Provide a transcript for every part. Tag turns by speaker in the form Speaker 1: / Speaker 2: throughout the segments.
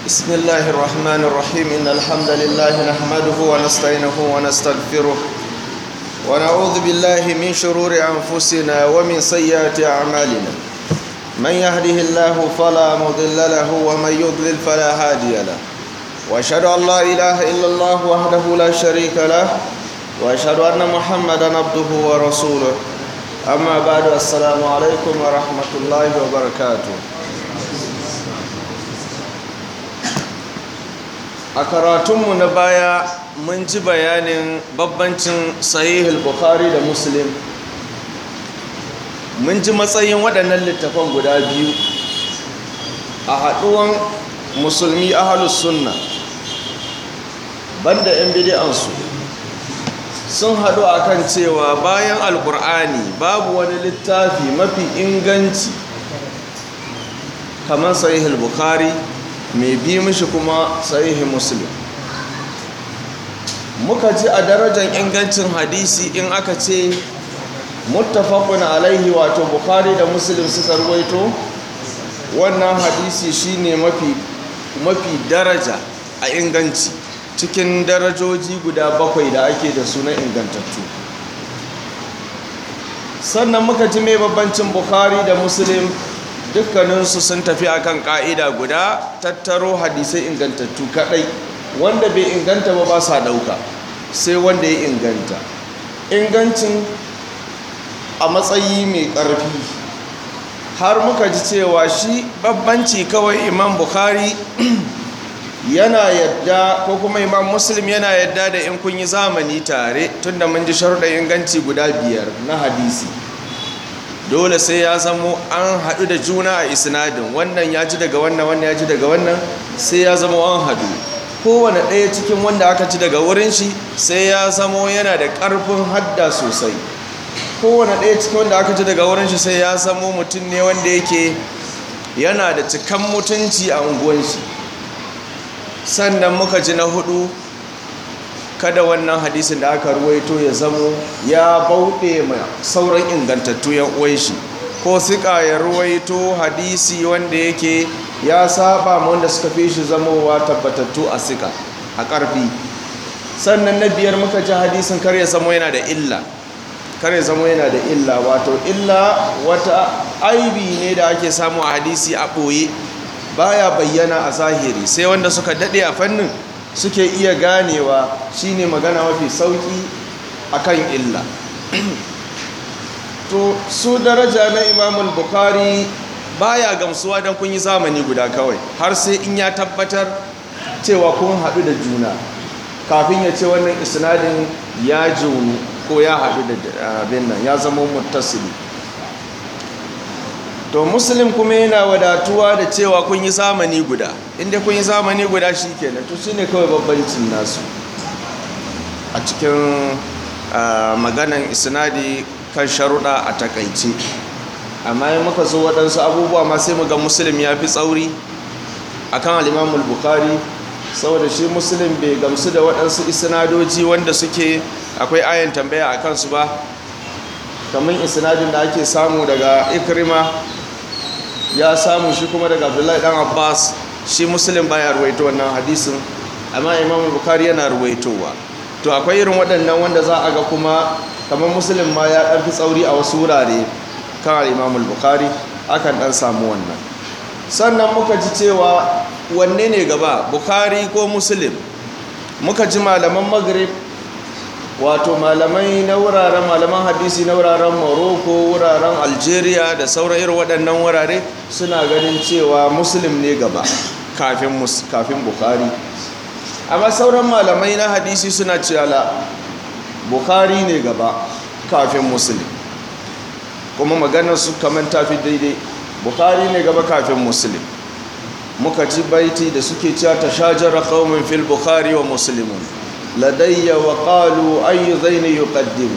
Speaker 1: بسم الله الرحمن الرحيم إن الحمد لله نحمده ونستعينه ونستغفره ونعوذ بالله من شرور أنفسنا ومن سيئات أعمالنا من يهده الله فلا مضل له ومن يضلل فلا هادي له وأشهد أن لا إله إلا الله وحده لا شريك له وأشهد أن محمدا عبده ورسوله أما بعد السلام عليكم ورحمة الله وبركاته a karatunmu na baya mun ji bayanin babbancin sahihul bukhari da muslim mun ji matsayin waɗannan littafan guda biyu a haɗuwan musulmi ahalus sunna banda 'yan bidi'ansu sun haɗu a kan cewa bayan alkur'ani babu wani littafi mafi inganci kamar sahihul bukhari mai bi mishi kuma sahihi muslim muka ji a darajar ingancin hadisi in aka ce muttafaqun alaihi wato bukhari da muslim suka ruwaito wannan hadisi shine mafi mafi daraja a inganci cikin darajoji guda bakwai da ake da suna ingantattu sannan muka ji mai babbancin bukhari da muslim dukkaninsu sun tafi akan ka'ida guda tattaro hadisai ingantattu kadai wanda bai inganta ba ba sa dauka sai wanda ya inganta ingancin a matsayi mai karfi har muka ji cewa shi babbanci kawai imam bukhari yana yadda ko kuma imam muslim yana yadda da in kun yi zamani tare tunda mun ji sharuɗa inganci guda biyar na hadisi dole sai ya zamo an haɗu da juna a isnadin wannan ya ji daga wannan wannan ya ji daga wannan sai ya zama an haɗu kowane ɗaya cikin wanda aka ci daga wurin shi sai ya zamo yana da ƙarfin hadda sosai kowane ɗaya cikin wanda aka ci daga wurin shi sai ya zamo mutum ne wanda yake yana da cikan mutunci a unguwan shi sannan muka ji na hudu kada wannan hadisin da aka ruwaito ya zamo ya bauɗe ma sauran ingantattu yan uwan shi ko sika ya ruwaito hadisi wanda yake ya saba ma wanda suka fi shi zamowa tabbatattu a sika a ƙarfi sannan na biyar muka ji hadisin kar ya zamo yana da illa kar ya zamo yana da illa wato illa wata aibi ne da ake samu a hadisi a ɓoye baya bayyana a zahiri sai wanda suka daɗe a fannin suke iya ganewa shine magana mafi sauki akan illa to su daraja na imamul bukhari baya gamsuwa don kun yi zamani guda kawai har sai in ya tabbatar cewa kun haɗu da juna kafin ya ce wannan isnadin ya junu ko ya haɗu da abin nan ya zama muttasili to muslim kuma yana wadatuwa da cewa kun yi zamani guda inda kun yi zamani guda shi kenan to shine kawai babbancin nasu a cikin maganan isnadi kan sharuɗa a takaice amma yi muka zo waɗansu abubuwa ma sai muga muslim ya fi tsauri a kan alimamul bukari saboda shi muslim bai gamsu da waɗansu isnadoji wanda suke akwai ayan tambaya a kansu ba kamar isnadin da ake samu daga ikrima ya samu shi kuma daga abdullahi dan abbas shi muslim baya ruwaito wannan hadisin amma imam bukari yana ruwaitowa to akwai irin waɗannan wanda za a ga kuma kamar muslim ma ya ɗan fi tsauri a wasu wurare kan imam bukari akan ɗan samu wannan sannan muka ji cewa wanne ne gaba bukari ko muslim muka ji malaman maghrib wato malamai na wuraren malaman hadisi na wuraren morocco wuraren algeria da sauran irin waɗannan wurare suna ganin cewa muslim ne gaba kafin bukari amma sauran malamai na hadisi suna cewa bukari ne gaba kafin muslim kuma maganar su kamar tafi daidai bukari ne gaba kafin muslim muka ji baiti da suke cewa ta shajara qaumin fil bukhari wa muslimun لدي وقالوا أي ذين يقدم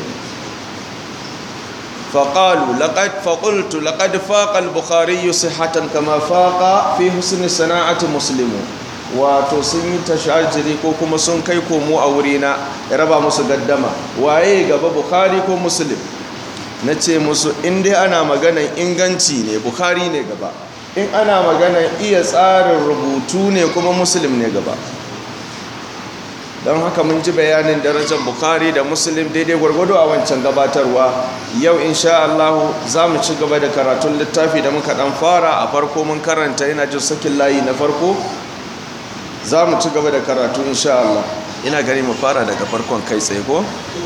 Speaker 1: فقالوا لقد فقلت لقد فاق البخاري صحة كما فاق في حسن صناعة مسلم wato sun yi tashajiri ko kuma sun kai komo a wurina ya raba musu gaddama waye gaba bukhari ko muslim na ce musu inda ana maganan inganci ne bukhari ne gaba in ana magana iya tsarin rubutu ne kuma muslim ne gaba don haka mun ji bayanin darajar bukari da muslim daidai gwargwado a wancan gabatarwa yau insha Allah za mu ci gaba da karatun littafi da muka dan fara a farko mun karanta yana jin sakin layi na farko za mu ci gaba da karatu insha Allah ina gani mu fara daga farkon kai tsaye ko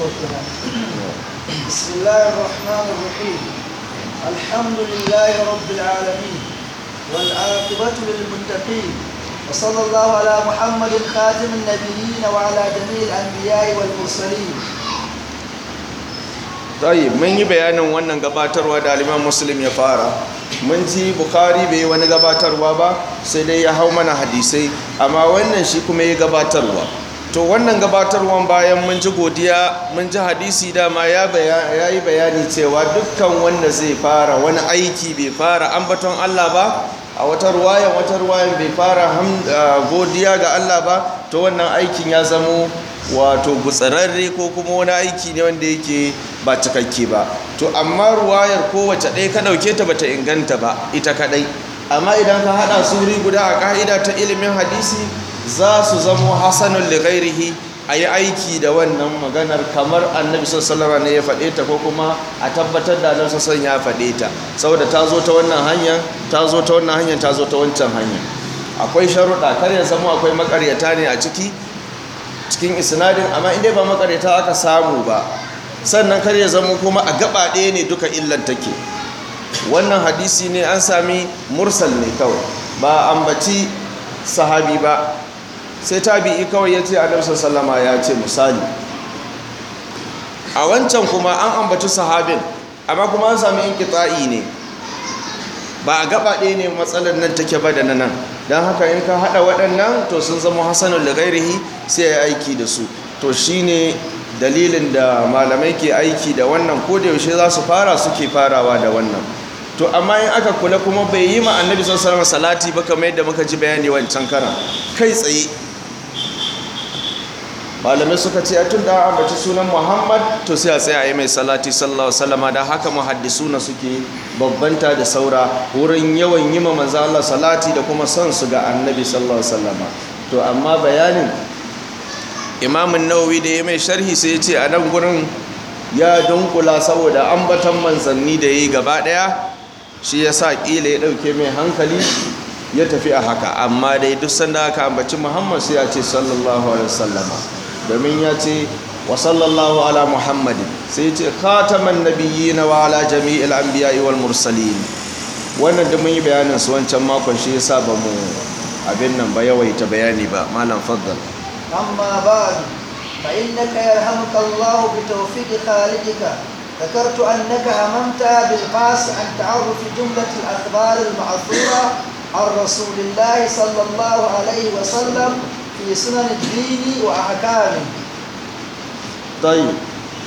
Speaker 2: بسم الله الرحمن الرحيم الحمد لله رب العالمين والعاقبة للمتقين وصلى الله على محمد خاتم النبيين وعلى جميع الأنبياء والمرسلين
Speaker 1: tayi mun yi bayanin wannan gabatarwa da aliman muslim ya fara mun ji bukari bai yi wani gabatarwa ba sai dai ya hau mana hadisai amma wannan shi kuma ya gabatarwa to wannan gabatarwan bayan mun ji godiya mun ji hadisi dama ya yi bayani cewa dukkan wanda zai fara wani aiki bai fara ambaton allah ba a wata ruwayan wata ruwayan bai fara godiya ga allah ba to wannan aikin ya zamo wato gutsararre ko kuma wani aiki ne wanda yake ba cikakke ba to amma ruwayar kowace ɗaya ka ɗauke ta bata inganta ba ita kaɗai amma idan ka haɗa su wuri guda a ƙa'ida ta ilimin hadisi za su zamo hasanun lighairihi a yi aiki da wannan maganar kamar annabi sallama ne ya faɗe ta ko kuma a tabbatar da annabi sassan ya faɗe ta saboda ta zo ta wannan hanyar ta zo ta wannan hanyar ta zo ta wancan hanyar akwai sharuɗa kar ya zama akwai makaryata ne a ciki cikin isnadin amma inda ba makaryata aka samu ba sannan kar ya zama kuma a gaba ɗaya ne duka illan take wannan hadisi ne an sami mursal ne kawai ba ambaci sahabi ba sai tabi'i kawai ya ce annabi sallama ya ce misali a wancan kuma an ambaci sahabin amma kuma an sami inqita'i ne ba a gaba ɗaya ne matsalar nan take ba da nan don haka in ka haɗa waɗannan to sun zama hasanun da gairihi sai ya aiki da su to shine dalilin da malamai ke aiki da wannan ko da yaushe za su fara suke farawa da wannan to amma in aka kula kuma bai yi ma annabi sallallahu alaihi salati ba kamar yadda muka ji bayani wancan karan kai tsaye malamai suka ce a tun da ambaci sunan muhammad to sai a tsaye a yi mai salati sallallahu alaihi da haka muhaddisuna suke babbanta da saura wurin yawan yi ma manzo Allah salati da kuma son su ga annabi sallallahu alaihi to amma bayanin imamun nawawi da ya mai sharhi sai ya ce a nan gurin ya dunkula saboda ambatan manzanni da ya yi gaba daya shi ya sa ƙila ya ɗauke mai hankali ya tafi a haka amma dai duk sanda aka ambaci muhammad sai ya ce sallallahu alaihi wasallama domin ya ce wa sallallahu ala muhammadin sai ce khataman nabiyyi na wa ala jami'il anbiya'i wal mursalin wannan da mun yi bayanin su wancan makon shi yasa ba mu abin nan ba yawaita bayani ba malam faddal
Speaker 2: أما بعد فإنك يرحمك الله بتوفيق خالقك ذكرت أنك هممت بالبحث عن تعرف جملة الأخبار المعثورة عن رسول الله صلى الله عليه وسلم في سنن الدين وأحكامه
Speaker 1: طيب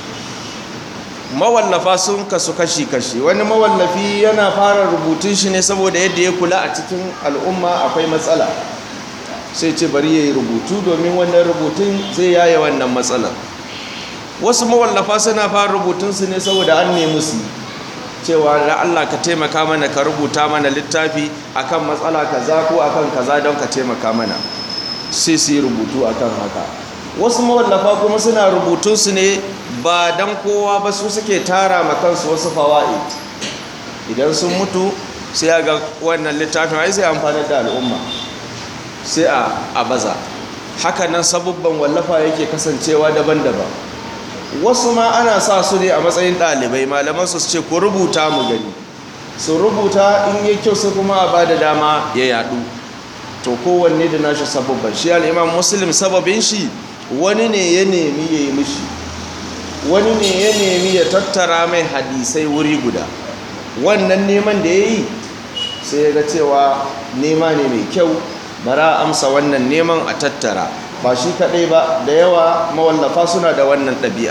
Speaker 1: mawallafa sun kasu kashi-kashi wani mawallafi yana fara rubutun shi ne saboda yadda ya kula a cikin al'umma akwai matsala sai ce bari ya yi rubutu domin wannan rubutun zai yaye wannan matsalar wasu mawallafa suna fara rubutunsu ne saboda an nemi su cewa da Allah ka taimaka mana ka rubuta mana littafi akan matsala kaza ko akan kaza don ka taimaka mana sai su yi rubutu akan haka wasu mawallafa kuma suna rubutunsu ne ba don kowa ba su suke tara ma kansu wasu fawa'i idan sun mutu sai ga wannan littafin ai sai amfani da al'umma sai a baza hakanan sabubban wallafa yake kasancewa daban-daban wasu ma ana sa su ne a matsayin ɗalibai malaman su ce ku rubuta mu gani su rubuta in yi kyau sai kuma a ba da dama ya yadu to kowanne da nashi sabubban shi al'imam muslim sababin shi wani ne ya nemi ya yi mishi wani ne ya nemi ya tattara mai hadisai wuri guda wannan neman da ya yi sai ya ga cewa nema ne mai kyau bara amsa wannan neman a tattara ba shi kaɗai ba da yawa mawallafa suna da wannan ɗabi'a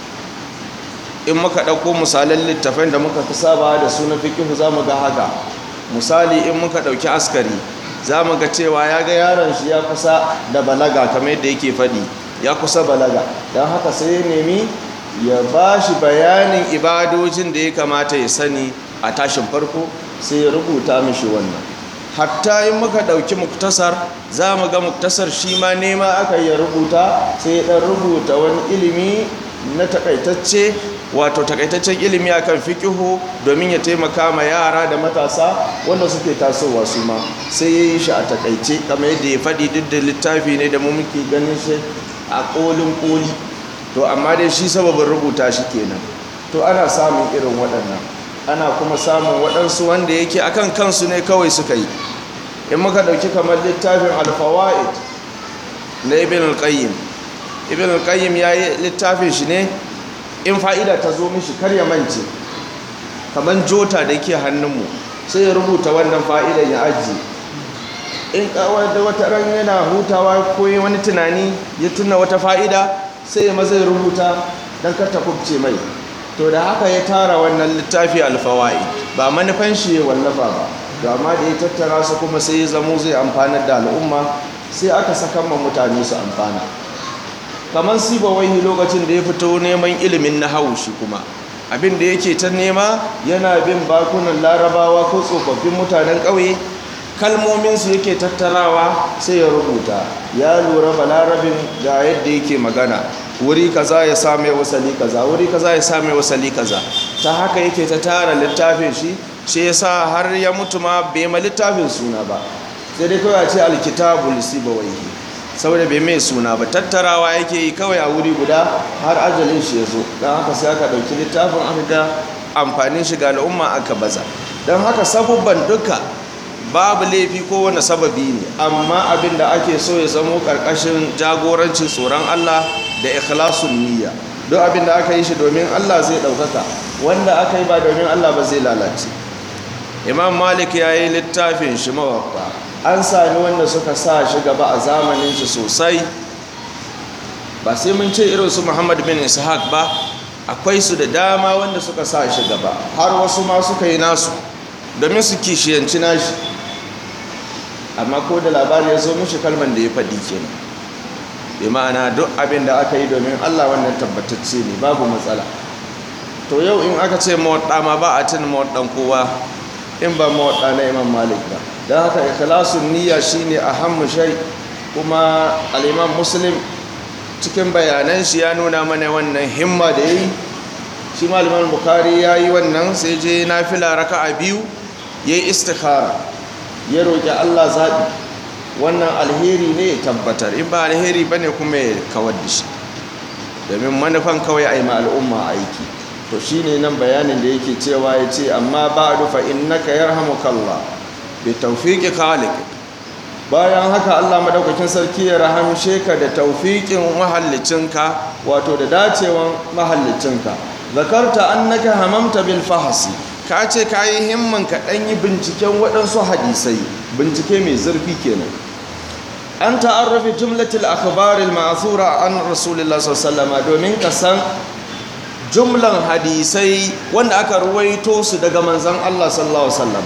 Speaker 1: in muka ɗauko misalan littafin da muka fi saba da suna fikihu za mu ga haka misali in muka ɗauki askari za mu ga cewa ya ga yaron shi ya kusa da balaga kamar yadda yake faɗi ya kusa balaga don haka sai ya nemi ya ba shi bayanin ibadojin da ya kamata ya sani a tashin farko sai ya rubuta mishi wannan hatta in muka ɗauki muktasar za mu ga muktasar shi ma nema aka yi rubuta sai ya ɗan rubuta wani ilimi na takaitacce wato takaitaccen ilimi akan fikihu domin ya taimaka ma yara da matasa wanda suke tasowa su ma sai ya yi shi a takaice kamar yadda ya faɗi duk da littafi ne da mu muke ganin shi a ƙolin ƙoli to amma dai shi sababin rubuta shi kenan to ana samun irin waɗannan ana kuma samun waɗansu wanda yake akan kansu ne kawai suka yi in muka ɗauki kamar littafin alfawa'id na ibn al-qayyim ibn al-qayyim ya yi littafin shi ne in fa'ida ta zo mishi kar ya mance kamar jota da ke hannunmu sai ya rubuta wannan fa'idan ya ajiye in kawai da wata ran yana hutawa ko wani tunani ya tuna wata fa'ida sai ya maza ya rubuta don kar ta kubce mai to da haka ya tara wannan littafi alfawa'i ba manufan shi ya wallafa ba to amma da ya tattara su kuma sai ya zamo zai amfanar da al'umma sai aka saka ma mutane su amfana kamar siba wai lokacin da ya fito neman ilimin na shi kuma abin da yake ta nema yana bin bakunan larabawa ko tsofaffin mutanen ƙauye kalmominsu yake tattarawa sai ya rubuta ya lura balarabin ga yadda yake magana wuri kaza ya same wasali kaza wuri kaza ya same wasali kaza ta haka yake ta tara littafin shi shi yasa har ya mutu ma bai ma littafin suna ba sai dai kawai a ce alkitabul sibawaihi saboda bai mai suna ba tattarawa yake yi kawai a wuri guda har ajalin shi ya zo don haka sai aka ɗauki littafin aka ga amfanin shi ga al'umma aka baza don haka sabubban duka babu laifi ko wani sababi ne amma abin da ake so ya zamo ƙarƙashin jagorancin tsoron Allah da ikhlasun niyya duk abin da aka yi shi domin Allah zai ɗaukaka wanda aka yi ba domin Allah ba zai lalace imam malik ya yi littafin shi mawakwa an sami wanda suka sa shi gaba a zamanin shi sosai ba sai mun ce irin su muhammad bin ishaq ba akwai su da dama wanda suka sa shi gaba har wasu ma suka yi nasu domin su kishiyanci nashi amma ko da labari ya zo mushi kalman da ya faɗi kenan bi ma'ana duk abin da aka yi domin allah wannan tabbatacce ne babu matsala to yau in aka ce mawaɗa ma ba a tun mawaɗan kowa in ba mawaɗa na imam malik ba don haka ikhlasun niyya shine ahammu shay kuma al-imam muslim cikin bayanan shi ya nuna mana wannan himma da yayi shi malamin bukhari yayi wannan sai je nafila raka'a biyu yayi istikhara ya roki Allah zabi wannan alheri ne ya tabbatar in ba alheri bane kuma ya kawar da shi domin manufan kawai a yi ma al'umma aiki to shine nan bayanin da yake cewa ya ce amma ba'du fa innaka yarhamukallah bi tawfiqi khaliq bayan haka Allah madaukakin sarki ya rahamshe ka da tawfiqin mahallicinka wato da dacewan mahallicinka zakarta annaka hamamta bil fahsi ka ce ka yi himman ka dan yi binciken waɗansu hadisai bincike mai zurfi kenan an ta'arrafi jumlatul akhbaril ma'thura an rasulillah sallallahu alaihi domin ka san jumlan hadisai wanda aka ruwaito su daga manzon Allah sallallahu alaihi wasallam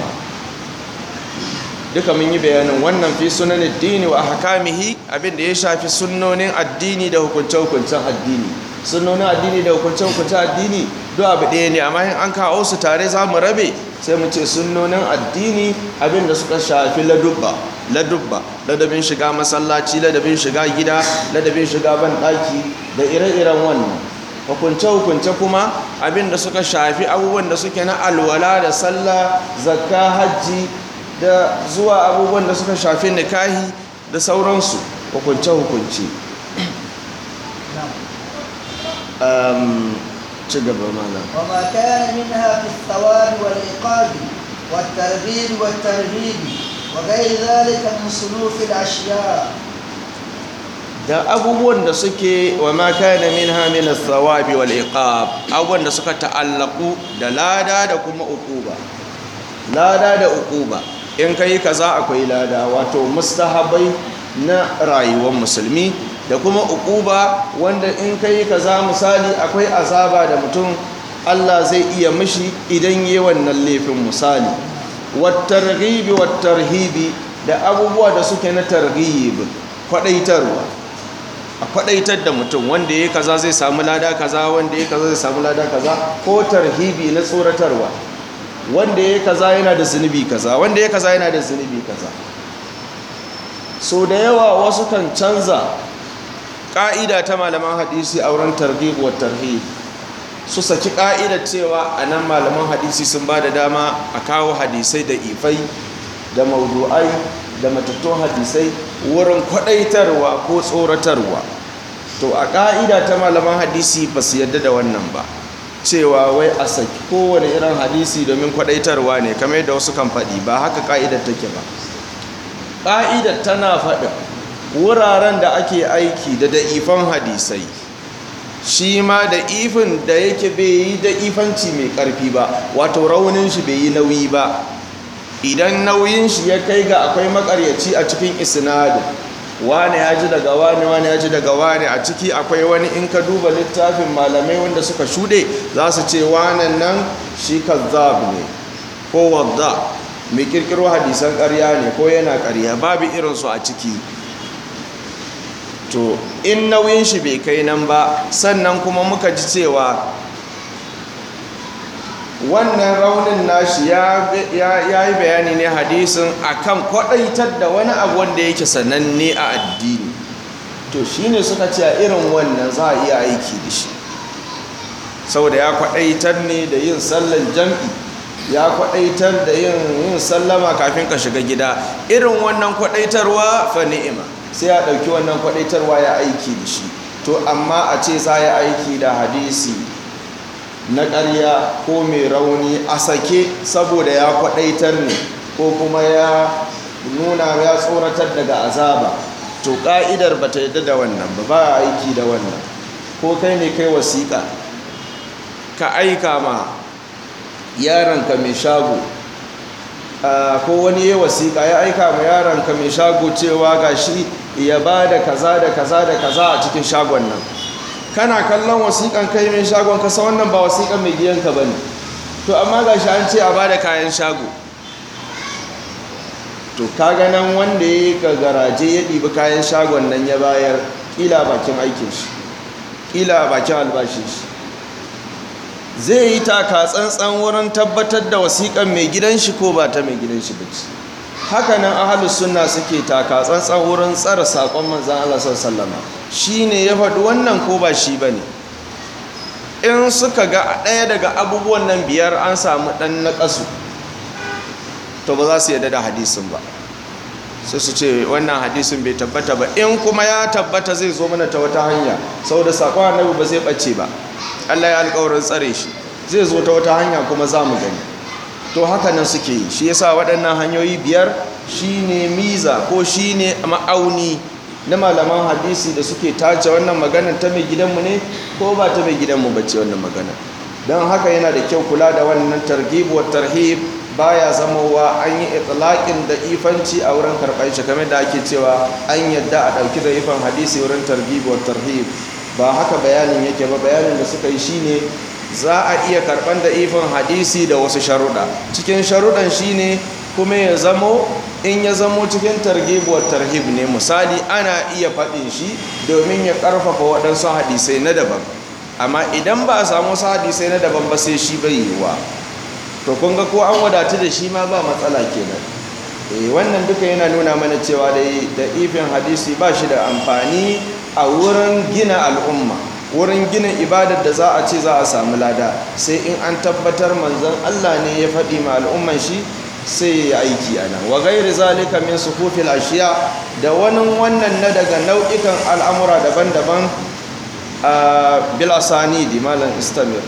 Speaker 1: duka mun yi bayanin wannan fi sunan addini wa ahkamihi abinda ya shafi sunnonin addini da hukunce-hukuncen addini sunnonin addini da hukunce-hukuncen addini duk abu ɗaya ne amma in an kawo su tare za mu rabe sai mu ce sunnonin addini abinda suka shafi ladubba ladubba ladabin shiga masallaci ladabin shiga gida ladabin shiga banɗaki da ire-iren wannan hukunce-hukunce kuma abinda suka shafi abubuwan da suke na alwala da sallah zakka hajji da zuwa abubuwan da suka shafi nikahi da sauransu hukunce-hukunce ci gaba mana
Speaker 2: وما كان منها في الثواب والعقاب والترغيب والترهيب وغير ذلك من صنوف الأشياء
Speaker 1: da abubuwan da suke wa ma kana minha min ath-thawabi wal iqab abubuwan da suka ta'allaku da lada da kuma uquba lada da uquba in kai kaza akwai lada wato mustahabai na rayuwar musulmi da kuma uquba wanda in kai kaza misali akwai azaba da mutum Allah zai iya mishi idan yi wannan laifin misali wat targhibi wat tarhibi da abubuwa da suke na targhib kwadaitarwa a kwadaitar da mutum wanda ya kaza zai samu lada kaza wanda ya kaza zai samu lada kaza ko tarhibi na tsoratarwa wanda ya kaza yana da zunubi kaza wanda ya kaza yana da zunubi kaza so da yawa wasu kan canza ƙa'ida ta malaman hadisi a wurin targhib wa tarhib su saki ƙa'idar cewa a nan malaman hadisi sun ba da dama a kawo hadisai da ifai da maudu'ai da matattun hadisai wurin kwaɗaitarwa ko tsoratarwa to a ƙa'ida ta malaman hadisi ba su yadda da wannan ba cewa wai a saki kowane irin hadisi domin kwaɗaitarwa ne kamar yadda wasu kan faɗi ba haka ƙa'idar take ba ƙa'idar tana faɗin wuraren da ake aiki da da'ifan hadisai shi ma da ifin da yake bai yi da ifanci mai ƙarfi ba wato raunin shi bai yi nauyi ba idan nauyin shi ya kai ga akwai makaryaci a cikin isnadin wane ya ji daga wane wane ya ji daga wane a ciki akwai wani in ka duba littafin malamai wanda suka shuɗe za su ce wanan nan shi kazzab ne ko wadda mai kirkiro hadisan ƙarya ne ko yana ƙarya babu irinsu a ciki to in nauyin shi bai kai nan ba sannan kuma muka ji cewa wannan raunin nashi ya yi bayani ne hadisin akan kwadaitar da wani abu wanda yake sananne a addini to shine suka ce a irin wannan za a iya aiki da shi saboda ya kwadaitar ne da yin sallan jam'i ya kwadaitar da yin sallama kafin ka shiga gida irin wannan kwadaitarwa fa ni'ima sai ya dauki wannan kwadaitarwa ya aiki da shi to amma a ce za ya aiki da hadisi na ƙarya ko mai rauni a sake saboda ya kwaɗaitar ne ko kuma ya nuna ya tsoratar daga azaba to ƙa'idar ba ta yadda da wannan ba ba aiki da wannan ko kai ne kai wasiƙa ka aika ma yaranka mai shago ko wani ya wasiƙa ya aika ma yaranka mai shago cewa ga shi ya ba da kaza da kaza da kaza a cikin shagon nan kana kallon wasiƙan kai mai shagon kasa wannan ba wasiƙan mai gidanka ba ne to amma ga shi an ce a ba da kayan shago to kaga nan wanda ya yi garaje ya ɗibi kayan shagon nan ya bayar ƙila bakin aikin shi ƙila bakin albashin shi zai yi taka tsantsan wurin tabbatar da wasiƙan mai gidan shi ko ba ta mai gidan shi ba ce hakanan ahalus sunna suke taka tsantsan wurin tsara saƙon manzan Allah sallama shi ne ya faɗi wannan ko ba shi ba ne in suka ga ɗaya daga abubuwan nan biyar an samu ɗan na ƙasu to ba za su yadda da hadisin ba sai su ce wannan hadisin bai tabbata ba in kuma ya tabbata zai zo mana ta wata hanya saboda saƙon annabi ba zai ɓace ba Allah ya alƙawarin tsare shi zai zo ta wata hanya kuma za mu gani to haka nan suke yi shi yasa waɗannan hanyoyi biyar shine miza ko shine ma'auni na malaman hadisi da suke tace wannan magana ta mai gidanmu ne ko ba ta mai gidanmu bace wannan magana don haka yana da kyau kula da wannan targhib wa tarhib baya zamowa an yi itlaqin da ifanci a wurin karɓar shi kamar da ake cewa an yadda a ɗauki da ifan hadisi wurin targhib wa tarhib ba haka bayanin yake ba bayanin da suka yi shine za a iya karɓar da ifan hadisi da wasu sharuɗa cikin sharuɗan shine kuma ya zamo in ya zamo cikin targibuwar tarhib ne misali ana iya faɗin shi domin ya ƙarfafa waɗansu hadisai na daban amma idan ba a samu wasu hadisai na daban ba sai shi bai yiwuwa to kun ga ko an wadatu da shi ma ba matsala kenan eh wannan duka yana nuna mana cewa da da ifin hadisi ba shi da amfani a wurin gina al'umma wurin gina ibadar da za a ce za a samu lada sai in an tabbatar manzon Allah ne ya faɗi ma al'umman shi sai ya aiki a nan wa gairi zalika min sufufil ashiya da wani wannan na daga nau'ikan al'amura daban-daban a bil asani di malam istamir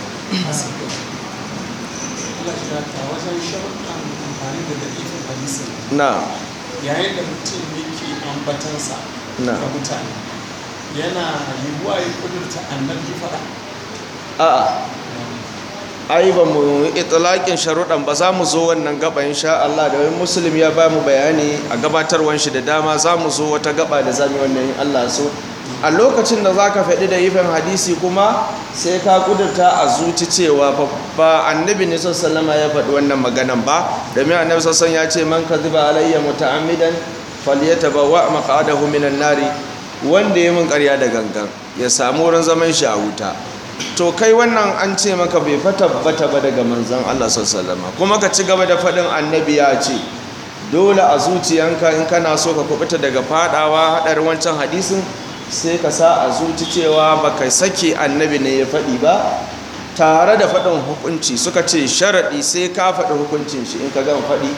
Speaker 1: na
Speaker 3: yayin da mutum yake ambatansa
Speaker 1: Na.
Speaker 3: ga mutane yana yiwuwa ya kudurta annabi faɗa
Speaker 1: a'a ai ba mu itlaqin sharuɗan ba za mu zo wannan gaba insha Allah da wani muslim ya ba mu bayani a gabatarwan shi da dama za mu zo wata gaba da zamu wannan in Allah so a lokacin da zaka faɗi da ifin hadisi kuma sai ka kudurta a zuci cewa fa ba annabi ne sallallahu ya faɗi wannan maganan ba domin annabi sallallahu ya ce man kadhiba alayya muta'ammidan falyatabawa maq'adahu minan nari wanda ya mun ƙarya da gangan ya samu wurin zaman shi a wuta to kai wannan an ce maka bai fa tabbata ba daga manzon Allah sallallahu kuma ka ci gaba da faɗin annabi ya ce dole a zuciyanka in kana so ka kubuta daga fadawa haɗarin wancan hadisin sai ka sa a zuci cewa baka sake annabi ne ya faɗi ba tare da faɗin hukunci suka ce sharaɗi sai ka faɗi hukuncin shi in ka gama faɗi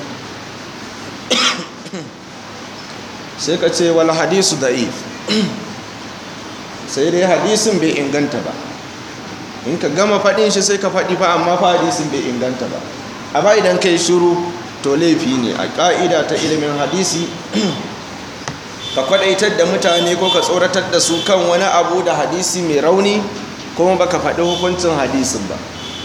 Speaker 1: sai ka ce wal hadisu da'if sai dai hadisin bai inganta ba in ka gama faɗin shi sai ka faɗi fa amma fa hadisin bai inganta ba amma idan kai shiru to laifi ne a ƙa'ida ta ilimin hadisi ka kwaɗaitar da mutane ko ka tsoratar da su kan wani abu da hadisi mai rauni kuma baka faɗi hukuncin hadisin ba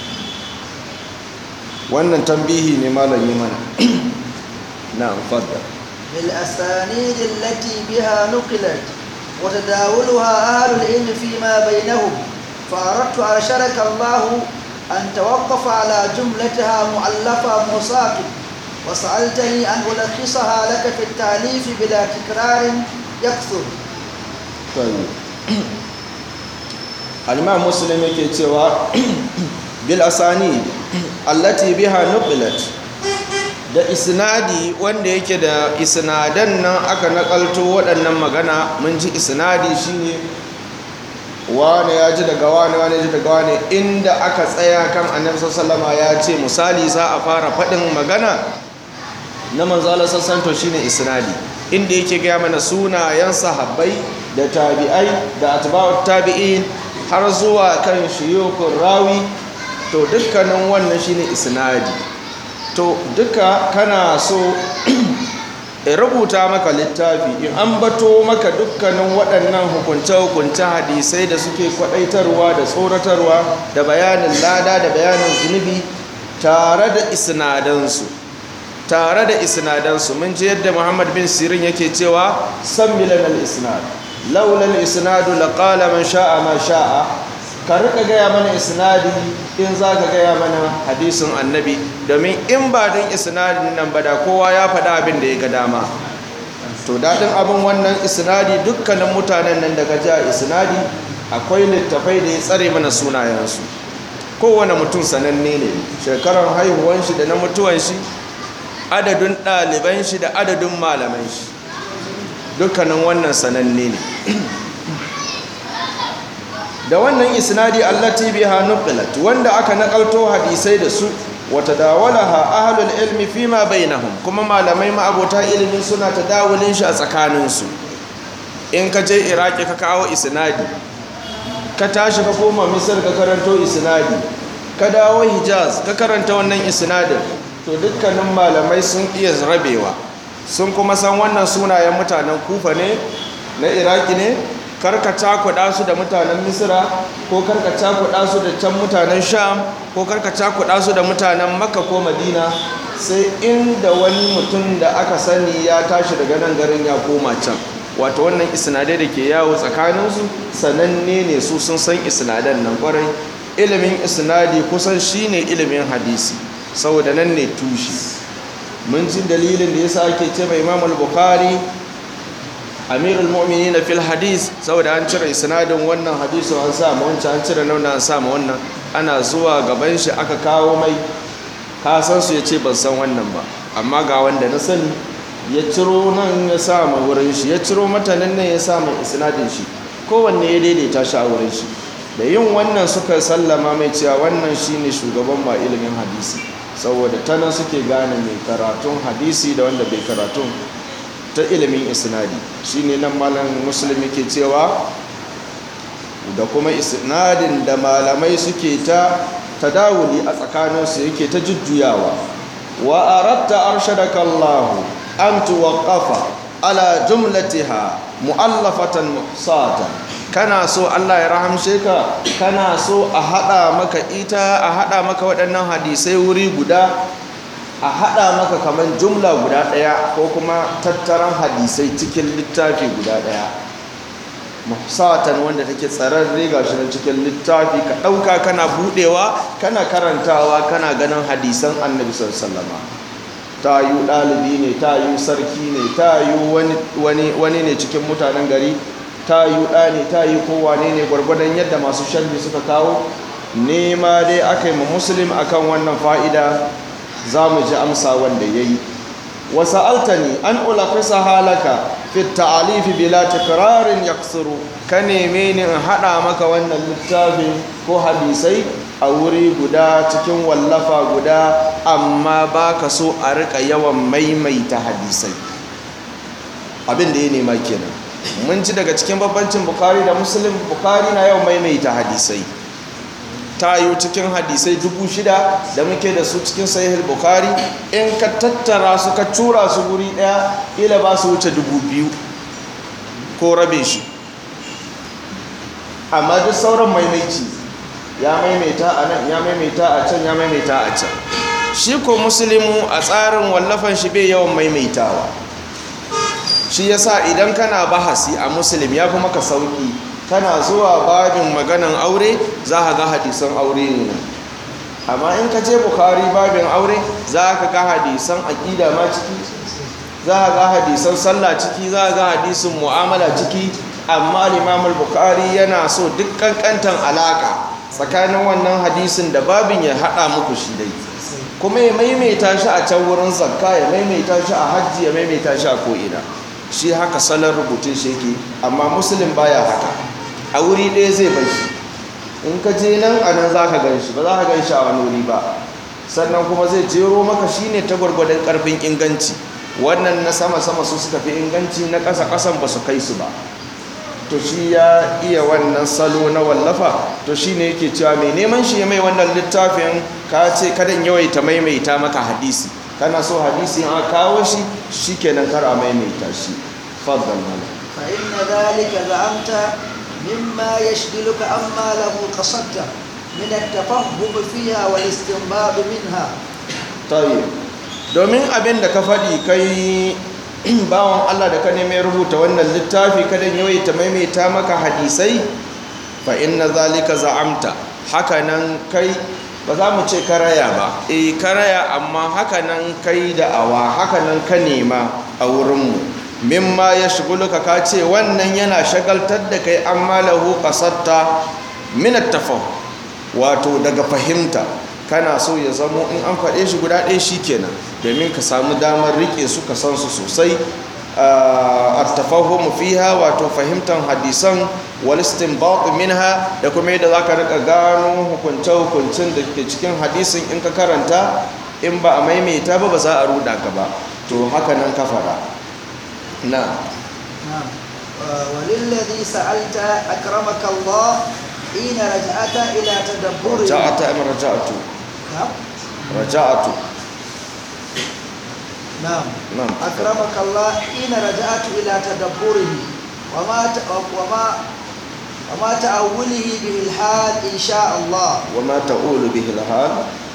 Speaker 1: wannan tambihi ne malami mana na fadda
Speaker 2: بالأسانيد التي بها نقلت وتداولها أهل العلم فيما بينهم فأردت أرشدك الله أن توقف على جملتها مؤلفة مصاف وسألتني أن ألخصها لك في التأليف بلا تكرار يكثر
Speaker 1: طيب الإمام مسلم yake cewa bil asani allati biha nuqilat da isnadi wanda yake da isnadan nan aka nakalto waɗannan magana mun ji isnadi shine wane ya ji daga wane wane ji daga wane inda aka tsaya kan annabi sallama ya ce misali za a fara faɗin magana na manzo Allah sassanto shine isnadi inda yake gaya mana sunayen sahabbai da tabi'ai da atba'ut tabi'in har zuwa kan shuyukun rawi to dukkanin wannan shine isnadi to duka kana so in rubuta maka littafi in an bato maka dukkanin waɗannan hukunce-hukunce hadisai da suke kwaɗaitarwa da tsoratarwa da bayanin lada da bayanin zunubi tare da isnadansu tare da isnadansu mun ji yadda muhammad bin sirin yake cewa san milan al-isnad laulal isnadu laqala man sha'a ma sha'a ka rika gaya mana isnadi in za ka gaya mana hadisin annabi domin in ba don isnadin nan ba da kowa ya faɗa abin da ya ga dama to daɗin abin wannan isnadi dukkanin mutanen nan daga ji a isnadi akwai littafai da ya tsare mana sunayensu kowane mutum sananne ne shekarar haihuwan shi da na mutuwan shi adadin ɗaliban shi da adadin malaman shi dukkanin wannan sananne ne da wannan isnadi allati biha nuqilat wanda aka nakalto hadisai da su wata dawalaha ahlul ilmi fima bainahum kuma malamai ma'abota ilimin suna tadawulin shi a tsakanin su in ka je iraki ka kawo isnadi ka tashi ka koma misir ka karanto isnadi ka dawo hijaz ka karanta wannan isnadin to dukkanin malamai sun iya rabewa sun kuma san wannan sunayen mutanen kufa ne na iraki ne karka cakuɗa su da mutanen misira ko karka cakuɗa su da can mutanen sham ko karka cakuɗa su da mutanen makka ko madina sai inda wani mutum da aka sani ya tashi daga nan garin ya koma can wato wannan isnadai da ke yawo tsakaninsu sananne ne su sun san isnadan nan kwarai ilimin isnadi kusan shine ilimin hadisi saboda nan ne tushe mun ji dalilin da yasa ake ce mai imam al-bukhari amirul mu'minin fil hadis saboda an cire isnadin wannan hadisin an sa ma wancan an cire nan an sa ma wannan ana zuwa gaban shi aka kawo mai ka san su yace ban san wannan ba amma ga wanda na sani ya ciro nan ya sa ma wurin shi ya ciro matanan nan ya sa ma isnadin shi kowanne ya daidaita shi a wurin shi da yin wannan suka sallama mai cewa wannan shine shugaban ma ilimin hadisi saboda tana suke gane mai karatun hadisi da wanda bai karatun ta ilimin isnadi shine nan malam muslim yake cewa da kuma isnadin da malamai suke ta tadawuli a tsakaninsu yake ta jujjuyawa wa aratta arshadaka Allah an tuwaqqafa ala jumlatiha mu'allafatan muhsatan kana so Allah ya rahamshe ka kana so a hada maka ita a hada maka waɗannan hadisai wuri guda a haɗa maka kamar jumla guda ɗaya ko kuma tattaran hadisai cikin littafi guda ɗaya muhsatan wanda take tsararre ga shi cikin littafi ka ɗauka kana buɗewa kana karantawa kana ganin hadisan annabi sallama ta yi ɗalibi ne ta yi sarki ne ta yi wani ne cikin mutanen gari ta yi ɗa ne ta yi kowane ne gwargwadon yadda masu sharhi suka kawo nema dai aka yi ma muslim akan wannan fa'ida za mu ji amsa wanda ya yi wasu altani an ulafisa halaka fit ta'alifi bila tikirarin yaksuru ka neme ni in haɗa maka wannan littafin ko hadisai a wuri guda cikin wallafa guda amma ba ka so a riƙa yawan maimaita hadisai abin da ya nema kenan mun ci daga cikin babbancin bukari da muslim bukari na yawan maimaita hadisai ta yi cikin hadisai dubu shida da muke da su cikin sahihul bukari in ka tattara su ka tura su guri daya ila ba su wuce dubu biyu ko rabe shi amma duk sauran maimaici ya maimaita a nan ya maimaita a can ya maimaita a can shi ko musulmi a tsarin wallafan shi bai yawan maimaitawa shi yasa idan kana bahasi a muslim ya fi maka sauki kana zuwa babin maganan aure za ka ga hadisan aure ne nan amma in ka je bukari babin aure za ka ga hadisan aƙida ma ciki za ka ga hadisan sallah ciki za ka ga hadisin mu'amala ciki amma limamul bukari yana so duk kankantan alaka tsakanin wannan hadisin da babin ya haɗa muku shi dai kuma ya maimaita shi a can wurin zakka ya maimaita shi a hajji ya maimaita shi a ko'ina shi haka salon rubutun shi yake amma musulun baya haka a wuri ɗaya zai bai shi in ka je nan a nan za ka gan shi ba za ka gan shi a wani wuri ba sannan kuma zai jero maka shi ne ta gwargwadon ƙarfin inganci wannan na sama-sama su suka fi inganci na ƙasa-ƙasan ba su kai su ba to shi ya iya wannan salo na wallafa to shi ne yake cewa mai neman shi mai wannan littafin ka ce kadan yawaita maimaita maka hadisi kana so hadisi an kawo shi shi kenan kar a maimaita shi faddal mana
Speaker 2: فإن ذلك زعمت مما يشغلك عما له قصدت من التفهم فيها والاستنباط منها
Speaker 1: tayi domin abin da ka faɗi kai bawan Allah da ka neme rubuta wannan littafi kadan yawaita maimaita maka hadisai fa inna zalika za'amta hakanan kai ba za mu ce karaya ba eh karaya amma hakanan kai da awa hakanan ka nema a wurinmu mimma ya shiguluka ka ce wannan yana shagaltar da kai amma lahu qasatta min at wato daga fahimta kana so ya zamo in an faɗe shi guda ɗaya shi kenan domin ka samu damar riƙe su ka san su sosai a tafahumu fiha wato fahimtar hadisan walistin baƙi minha da kuma yadda za ka riƙa gano hukunce-hukuncin da ke cikin hadisin in ka karanta in ba a maimaita ba ba za a ruɗa ka ba to haka nan ka faɗa na
Speaker 2: نعم وللذي سألت أكرمك الله حين رجعت إلى تدبره
Speaker 1: raja'ata am raja'atu
Speaker 2: نعم
Speaker 1: raja'atu
Speaker 2: نعم
Speaker 1: نعم.
Speaker 2: أكرمك الله حين رجعت إلى تدبره وما ت... وما وما تأوله به الحال إن شاء الله
Speaker 1: وما تؤول به الحال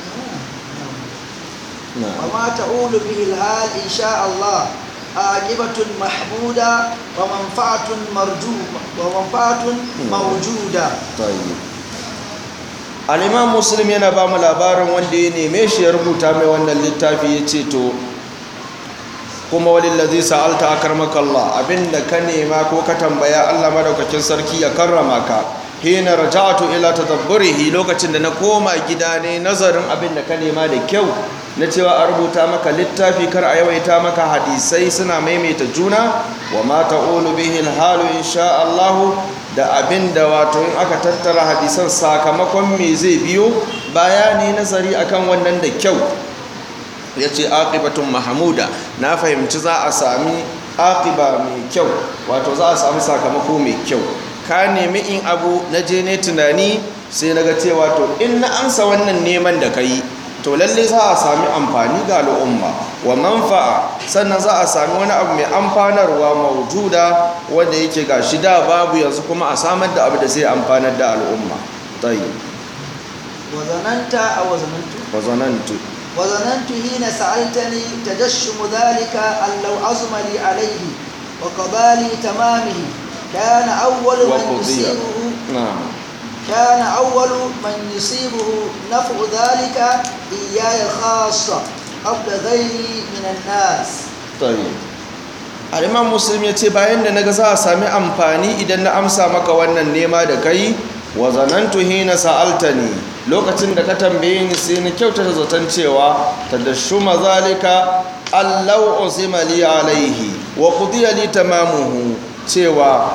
Speaker 1: نعم
Speaker 2: وما تؤول به الحال إن شاء الله عاقبة محمودة ومنفعة مرجوة ومنفعة موجودة
Speaker 1: tayi al-imam muslim yana ba mu labarin wanda ya neme shi ya rubuta mai wannan littafi ya ce to kuma walillazi sa'alta akarmakallah abinda ka nema ko ka tambaya Allah madaukakin sarki ya karrama ka hina raja'tu ila tadabburihi lokacin da na koma gida ne nazarin abinda ka nema da kyau na cewa a rubuta maka littafi kar a yawaita maka hadisai suna maimaita juna wa ma ta'ulu bihi al-halu insha Allah da abinda wato in aka tattara hadisan sakamakon me zai biyo bayani nazari akan wannan da kyau ya ce aqibatun mahamuda na fahimci za a sami aqiba mai kyau wato za a sami sakamako mai kyau ka nemi in abu na je ne tunani sai na ga cewa to in na ansa wannan neman da ka yi to lalle za a sami amfani ga al'umma wa manfa'a sannan za a sami wani abu mai amfanarwa maujuda wanda yake ga shi da babu yanzu kuma a samar da abu da zai amfanar da al'umma tayi
Speaker 2: وظننت أو ظننت
Speaker 1: wa zanantu
Speaker 2: وظننت حين سألتني تجشم ذلك أن لو عزم لي عليه وقضى لي تمامه كان أول من
Speaker 1: وقضي
Speaker 2: يصيبه
Speaker 1: na'am
Speaker 2: كان أول من يصيبه نفع ذلك إياي خاصة قبل غيري من الناس
Speaker 1: tayi al'imam muslim ya ce bayan da naga za a sami amfani idan na amsa maka wannan nema da kai wa zanantu hina sa'altani lokacin da ka tambaye ni sai ni kyautata zaton cewa tadashshuma zalika allau uzima li alaihi wa qudiya li tamamuhu cewa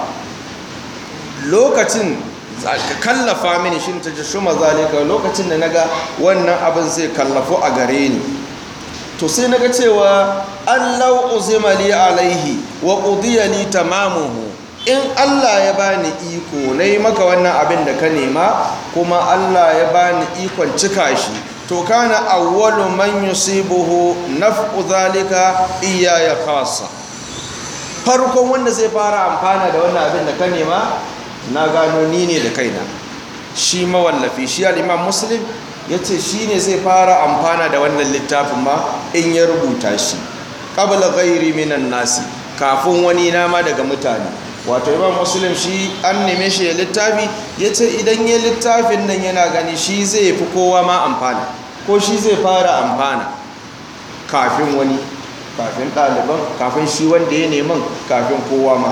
Speaker 1: lokacin ka kallafa mini shin tadashshuma zalika lokacin da naga wannan abin zai kallafu a gare ni to sai naga cewa allau uzima li alaihi wa qudiya li tamamuhu in Allah ya bani iko nayi maka wannan abin da ka nema kuma Allah ya bani ikon cika shi to kana awwalu man yusibuhu naf'u zalika iyaya khassa farkon wanda zai fara amfana da wannan abin da ka nema na gano ni ne da kaina shi mawallafi shi al-imam muslim yace shi ne zai fara amfana da wannan littafin ma in ya rubuta shi qabla ghairi minan nasi kafin wani nama daga mutane wato imam muslim shi an neme shi ya littafi ya ce idan ya littafin nan yana gani shi zai fi kowa ma amfana ko shi zai fara amfana kafin wani kafin ɗaliban kafin shi wanda ya neman kafin kowa ma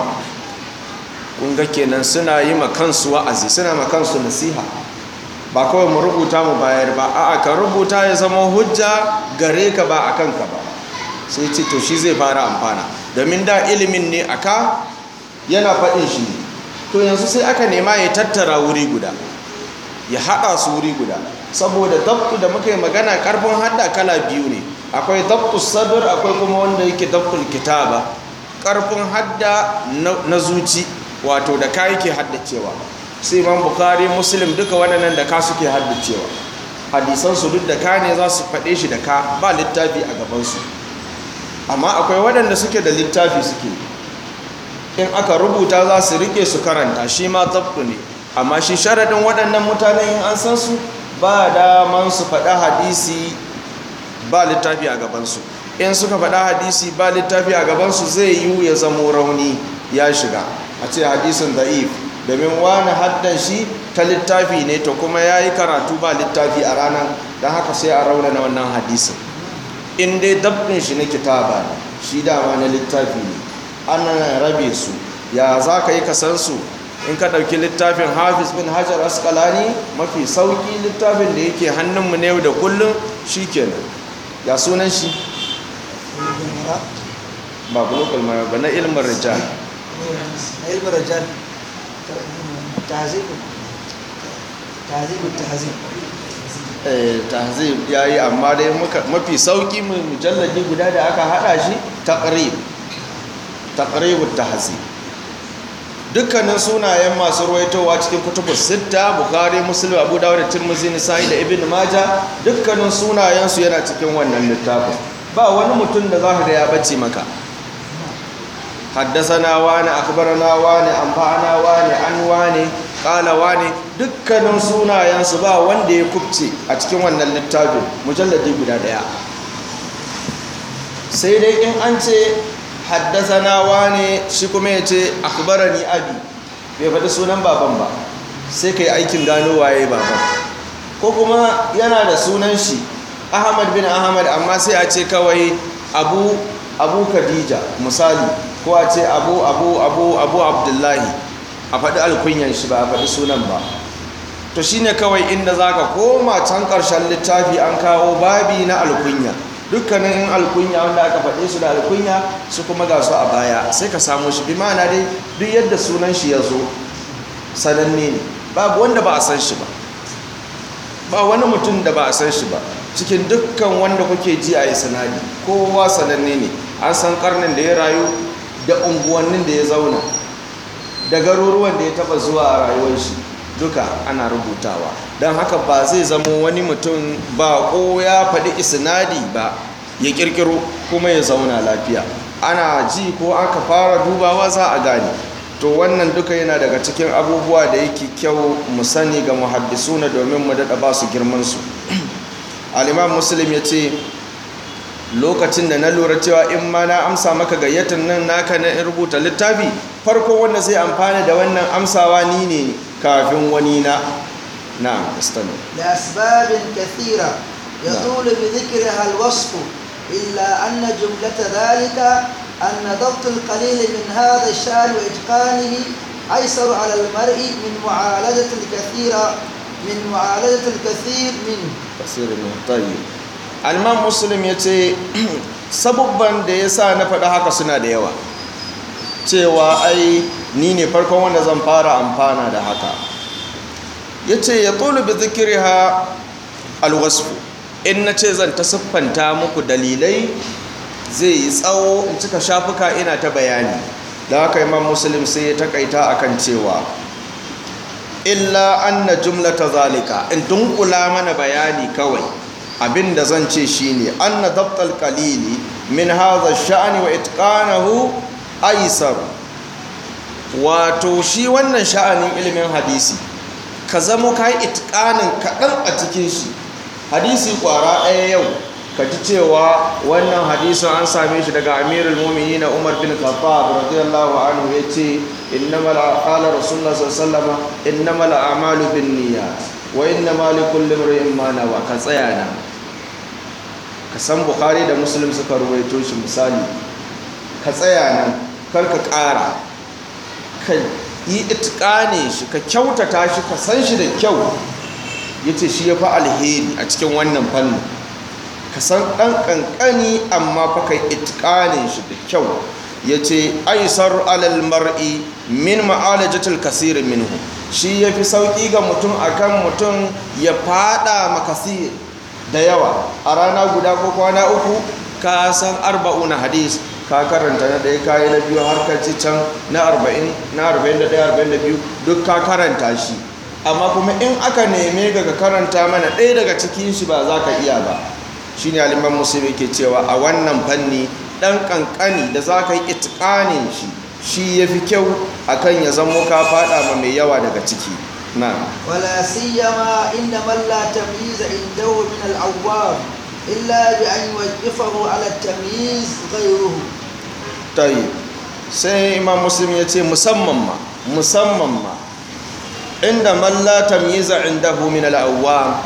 Speaker 1: ƙunga kenan suna yi makansu wa'azi suna makansu nasiha ba kawai mu rubuta mu bayar ba a'a ka rubuta ya zama hujja gare ka ba a kanka ba sai ce to shi zai fara amfana domin da ilimin ne aka yana faɗin shi ne to yanzu sai aka nema ya tattara wuri guda ya haɗa su wuri guda saboda dabtu da muka yi magana ƙarfin hadda kala biyu ne akwai dabtu sadr akwai kuma wanda yake dabtul kitaba ƙarfin hadda na zuci wato da ka yake haddacewa sai imam bukari muslim duka waɗannan da ka suke haddacewa hadisansu duk da ka ne za su faɗe shi da ka ba littafi a gabansu amma akwai waɗanda suke da littafi suke in aka rubuta za su rike su karanta shi ma zabtu ne amma shi sharaɗin waɗannan mutanen in an san su ba daman su faɗa hadisi ba littafi a gabansu in suka faɗa hadisi ba littafi a gabansu zai yi ya zamo rauni ya shiga a ce hadisin da'if domin wani haddan shi ta littafi ne to kuma ya yi karatu ba littafi a ranar don haka sai a raunana wannan hadisin in dai dabbin shi na kitaba ne shi dama na littafi ne ana rabe su ya za ka yi kasansu in ka ɗauki littafin hafiz bin hajar askalani mafi sauƙi littafin da yake hannunmu na yau da kullum shi kenan ya sunan shi ba bulukul mara ba na ilmin rijal
Speaker 2: علم الرجال تهذيب تهذيب التهذيب
Speaker 1: tahzib ya yi amma dai mafi sauƙi mujalladi guda da aka haɗa shi taqrib taqribut tahzib dukkanin sunayen masu ruwaitowa cikin kutubus sitta bukhari muslim abu dawud da tirmidhi nisa'i da ibn majah dukkanin sunayensu yana cikin wannan littafin ba wani mutum da zaka ga ya bace maka haddasana wani akbarana wani amfana wani an wani kala wani dukkanin sunayensu ba wanda ya kubce a cikin wannan littafin mujalladi guda daya sai dai in an ce haddasana wani shi kuma ya ce akbarani abi bai faɗi sunan baban ba sai ka yi aikin gano waye baban ko kuma yana da sunan shi ahmad bin ahmad amma sai a ce kawai abu abu khadija misali ko a ce abu abu abu abu abdullahi a faɗi alkunyan shi ba a faɗi sunan ba to shine kawai inda zaka koma can ƙarshen littafi an kawo babi na alkunya dukkanin in alkunya wanda aka faɗe su da alkunya su kuma ga su a baya sai ka samu shi bi ma'ana dai duk yadda sunan shi ya zo sananne ne babu wanda ba a san shi ba ba wani mutum da ba a san shi ba cikin dukkan wanda kuke ji a yi sanadi kowa sananne ne an san karnin da ya rayu da unguwannin da ya zauna da garuruwan da ya taba zuwa a rayuwar shi duka ana rubutawa don haka ba zai zama wani mutum ba ko ya faɗi isnadi ba ya ƙirƙiro kuma ya zauna lafiya ana ji ko aka fara dubawa za a gane to wannan duka yana daga cikin abubuwa da yake kyau mu sani ga muhaddisuna domin mu daɗa ba su girmansu al'imam muslim ya ce lokacin da na lura cewa in ma na amsa maka gayyatar nan naka na rubuta littafi farko wanda zai amfana da wannan amsawa ni ne kafin wani na na astano
Speaker 2: لأسباب كثيرة يطول بذكرها الوصف إلا أن جملة ذلك أن ضبط القليل من هذا الشأن وإتقانه أيسر على المرء من معالجة الكثير من معالجة الكثير منه
Speaker 1: tasirin tayi alman muslim ya ce sabubban da ya sa na faɗa haka suna da yawa cewa ai ni ne farkon wanda zan fara amfana da haka ya ce ya tsolu bi zikiri ha alwasfu in na ce zan ta siffanta muku dalilai zai yi tsawo in cika shafuka ina ta bayani da haka imam muslim sai ya takaita akan cewa illa anna jumlata zalika in dunkula mana bayani kawai abinda zan ce shine anna dabtal qalili min hadha sha'ani wa itqanahu aisar wato shi wannan sha'anin ilimin hadisi ka zamo kai itqanin kaɗan a cikin shi hadisi kwara ɗaya yau ka ji cewa wannan hadisin an same shi daga amirul mu'minin umar bin khattab radiyallahu anhu yace innamal qala rasulullah sallallahu alaihi wasallam innamal a'malu binniyat wa innamal likulli imrin ma nawa ka tsaya nan ka san bukhari da muslim suka ruwaito shi misali ka tsaya nan kar ka ƙara ka yi itqane shi ka kyautata shi ka san shi da kyau yace shi yafi alheri a cikin wannan fannin ka san ɗan ƙanƙani amma fa kai itƙanin shi da kyau ya ce aisar alal mar'i min ma'alajatul kasir minhu shi ya fi sauƙi ga mutum akan mutum ya fada makasir da yawa a rana guda ko kwana uku ka san arba'una hadis ka karanta na ɗaya kayi na biyu har ka ci can na arba'in na arba'in da ɗaya arba'in da biyu duk ka karanta shi amma kuma in aka neme ga ka karanta mana ɗaya daga cikin shi ba za ka iya ba shi ne aliman musulmi ke cewa a wannan fanni ɗan ƙanƙani da za ka yi itƙanin shi shi ya fi kyau a kan ya zamo ka faɗa ma mai yawa daga ciki na
Speaker 2: ولا سيما إن من لا تمييز عنده من العوام إلا بأن يوقفه على التمييز غيره
Speaker 1: tayi sai imam muslim ya ce musamman ma musamman ma inda man la tamyiza indahu min al-awwam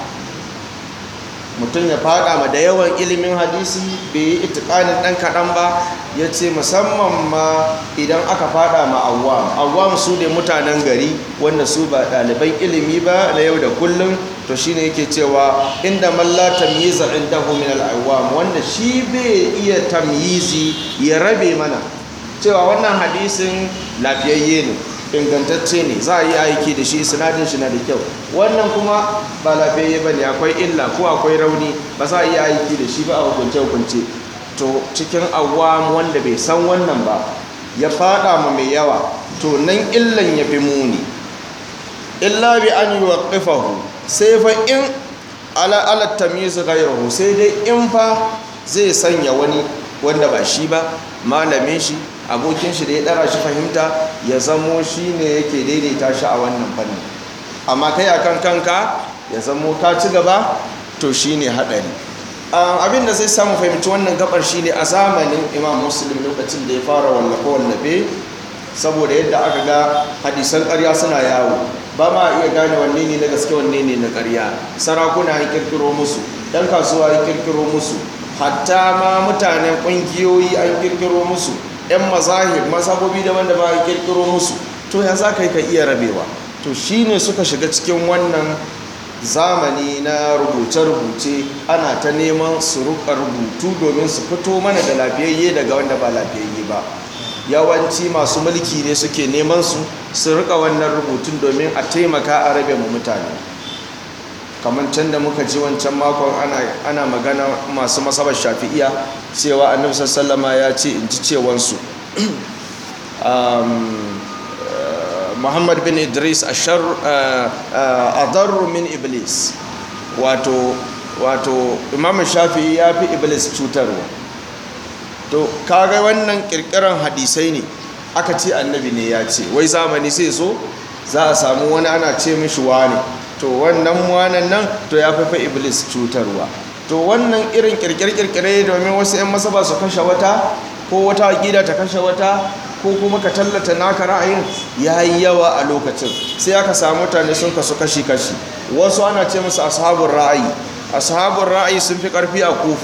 Speaker 1: mutum ya fada ma da yawan ilimin hadisi bai yi itikanin dan kaɗan ba ya ce musamman ma idan aka fada ma awwam awwam su ne mutanen gari wanda su ba ɗaliban ilimi ba na yau da kullum to shine yake cewa inda man la tamyiza indahu min al-awwam wanda shi bai iya tamyizi ya rabe mana cewa wannan hadisin lafiyayye ne ingantacce ne za a yi aiki da shi sinadin shi na da kyau wannan kuma ba lafiyayye ba ne akwai illa ko akwai rauni ba za a yi aiki da shi ba a hukunce-hukunce to cikin awam wanda bai san wannan ba ya fada ma mai yawa to nan illan ya fi muni illa bi an yi waƙifahu sai fa in ala ala tamyiz ghayruhu sai dai in fa zai sanya wani wanda ba shi ba malamin shi abokin shi da ya dara shi fahimta ya zamo shi ne yake daidaita shi a wannan fannin amma kai akan kanka ya zamo ka ci gaba to shi ne haɗari abin da zai samu fahimci wannan gabar shi ne a zamanin imam muslim lokacin da ya fara wallafe wallafe saboda yadda aka ga hadisan ƙarya suna yawo ba ma iya gane wanne ne na gaske wanne ne na ƙarya sarakuna ya kirkiro musu ɗan kasuwa ya kirkiro musu hatta ma mutanen ƙungiyoyi an kirkiro musu 'yan mazahir mazhabobi daban-daban an kirkiro musu to ya za ka yi ka iya rabewa to shi ne suka shiga cikin wannan zamani na rubuce-rubuce ana ta neman su ruka rubutu domin su fito mana da lafiyayye daga wanda ba lafiyayye ba yawanci masu mulki ne suke neman su su rika wannan rubutun domin a taimaka a rabe mu mutane kamar can da muka ji wancan makon ana magana masu masabar shafi'iya cewa annabi sallama ya ce in ji cewansu muhammad bin idris a min iblis wato wato imam shafi'i ya fi iblis cutarwa to kaga wannan kirkiran hadisai ne aka ce annabi ne ya ce wai zamani sai so za a samu wani ana ce mishi wane to wannan wanan nan to ya fafa iblis cutarwa to wannan irin kirkire-kirkire domin wasu 'yan masaba su kashe wata ko wata gida ta kashe wata ko kuma ka tallata naka ra'ayin ya yi yawa a lokacin sai aka samu mutane sun kasu kashi-kashi wasu ana ce musu ashabun ra'ayi ashabun ra'ayi sun fi karfi a kufa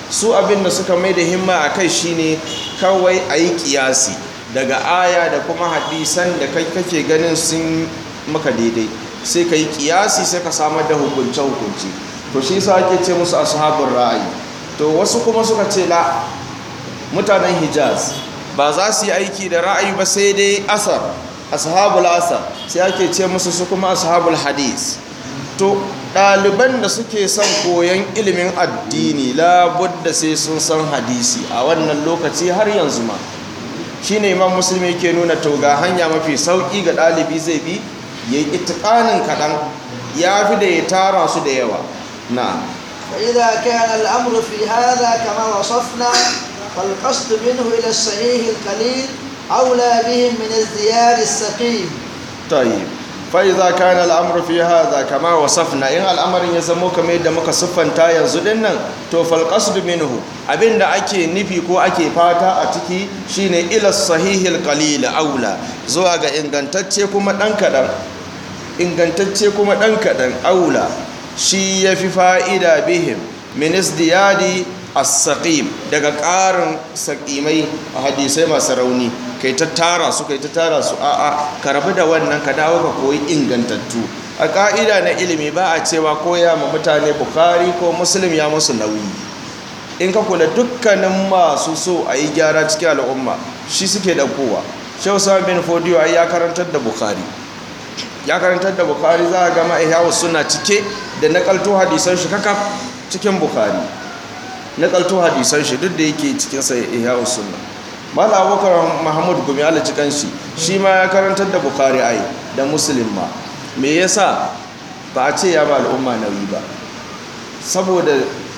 Speaker 1: su abin da suka mai da himma a kai shine kawai a yi kiyasi daga aya da kuma hadisan da kai kake ganin sun maka daidai sai ka yi kiyasi sai ka samar da hukunce-hukunce to shi sa ake ce musu ashabun ra'ayi to wasu kuma suka ce la mutanen hijaz ba za su yi aiki da ra'ayi ba sai dai asar ashabul asar sai ake ce musu su kuma ashabul hadis to ɗaliban da suke son koyon ilimin addini labudda sai sun san hadisi a wannan lokaci har yanzu ma shine imam musulmi ke nuna to ga hanya mafi sauƙi ga ɗalibi zai bi ya yi itikanin kaɗan ya fi da ya tara su da yawa na
Speaker 2: فإذا كان الأمر في هذا كما وصفنا فالقصد منه إلى الصحيح القليل أولى بهم من الزياد السقيم
Speaker 1: طيب فإذا كان الأمر في هذا كما وصفنا إن الأمر يزمو كما يدى muka siffanta yanzu din nan to fal qasd minhu abinda ake nufi ko ake fata a ciki shine ila sahihil qalil aula zuwa ga ingantacce kuma dan kadan ingantacce kuma dan kadan aula shi yafi fa'ida bihim min isdiyadi as-saqim daga ƙarin saƙimai a hadisai masu rauni kai ta tara su kai ta tara su a'a ka rabu da wannan ka dawo ka koyi ingantattu a ƙa'ida na ilimi ba a cewa koya ma mutane bukari ko muslim ya musu nauyi in ka kula dukkanin masu so a yi gyara cikin al'umma shi suke ɗaukowa shehu sami bin fodiyo ai ya karantar da bukari ya karantar da bukari za a gama ihyawu suna cike da nakalto hadisan shi kakaf cikin bukari nakalto hadisan shi duk da yake cikin sa ihyawu sunna mala abubakar mahmud gumi ala cikin shi shi ma ya karantar da bukari ai da muslim ma me yasa ba a ce ya ba al'umma nauyi ba saboda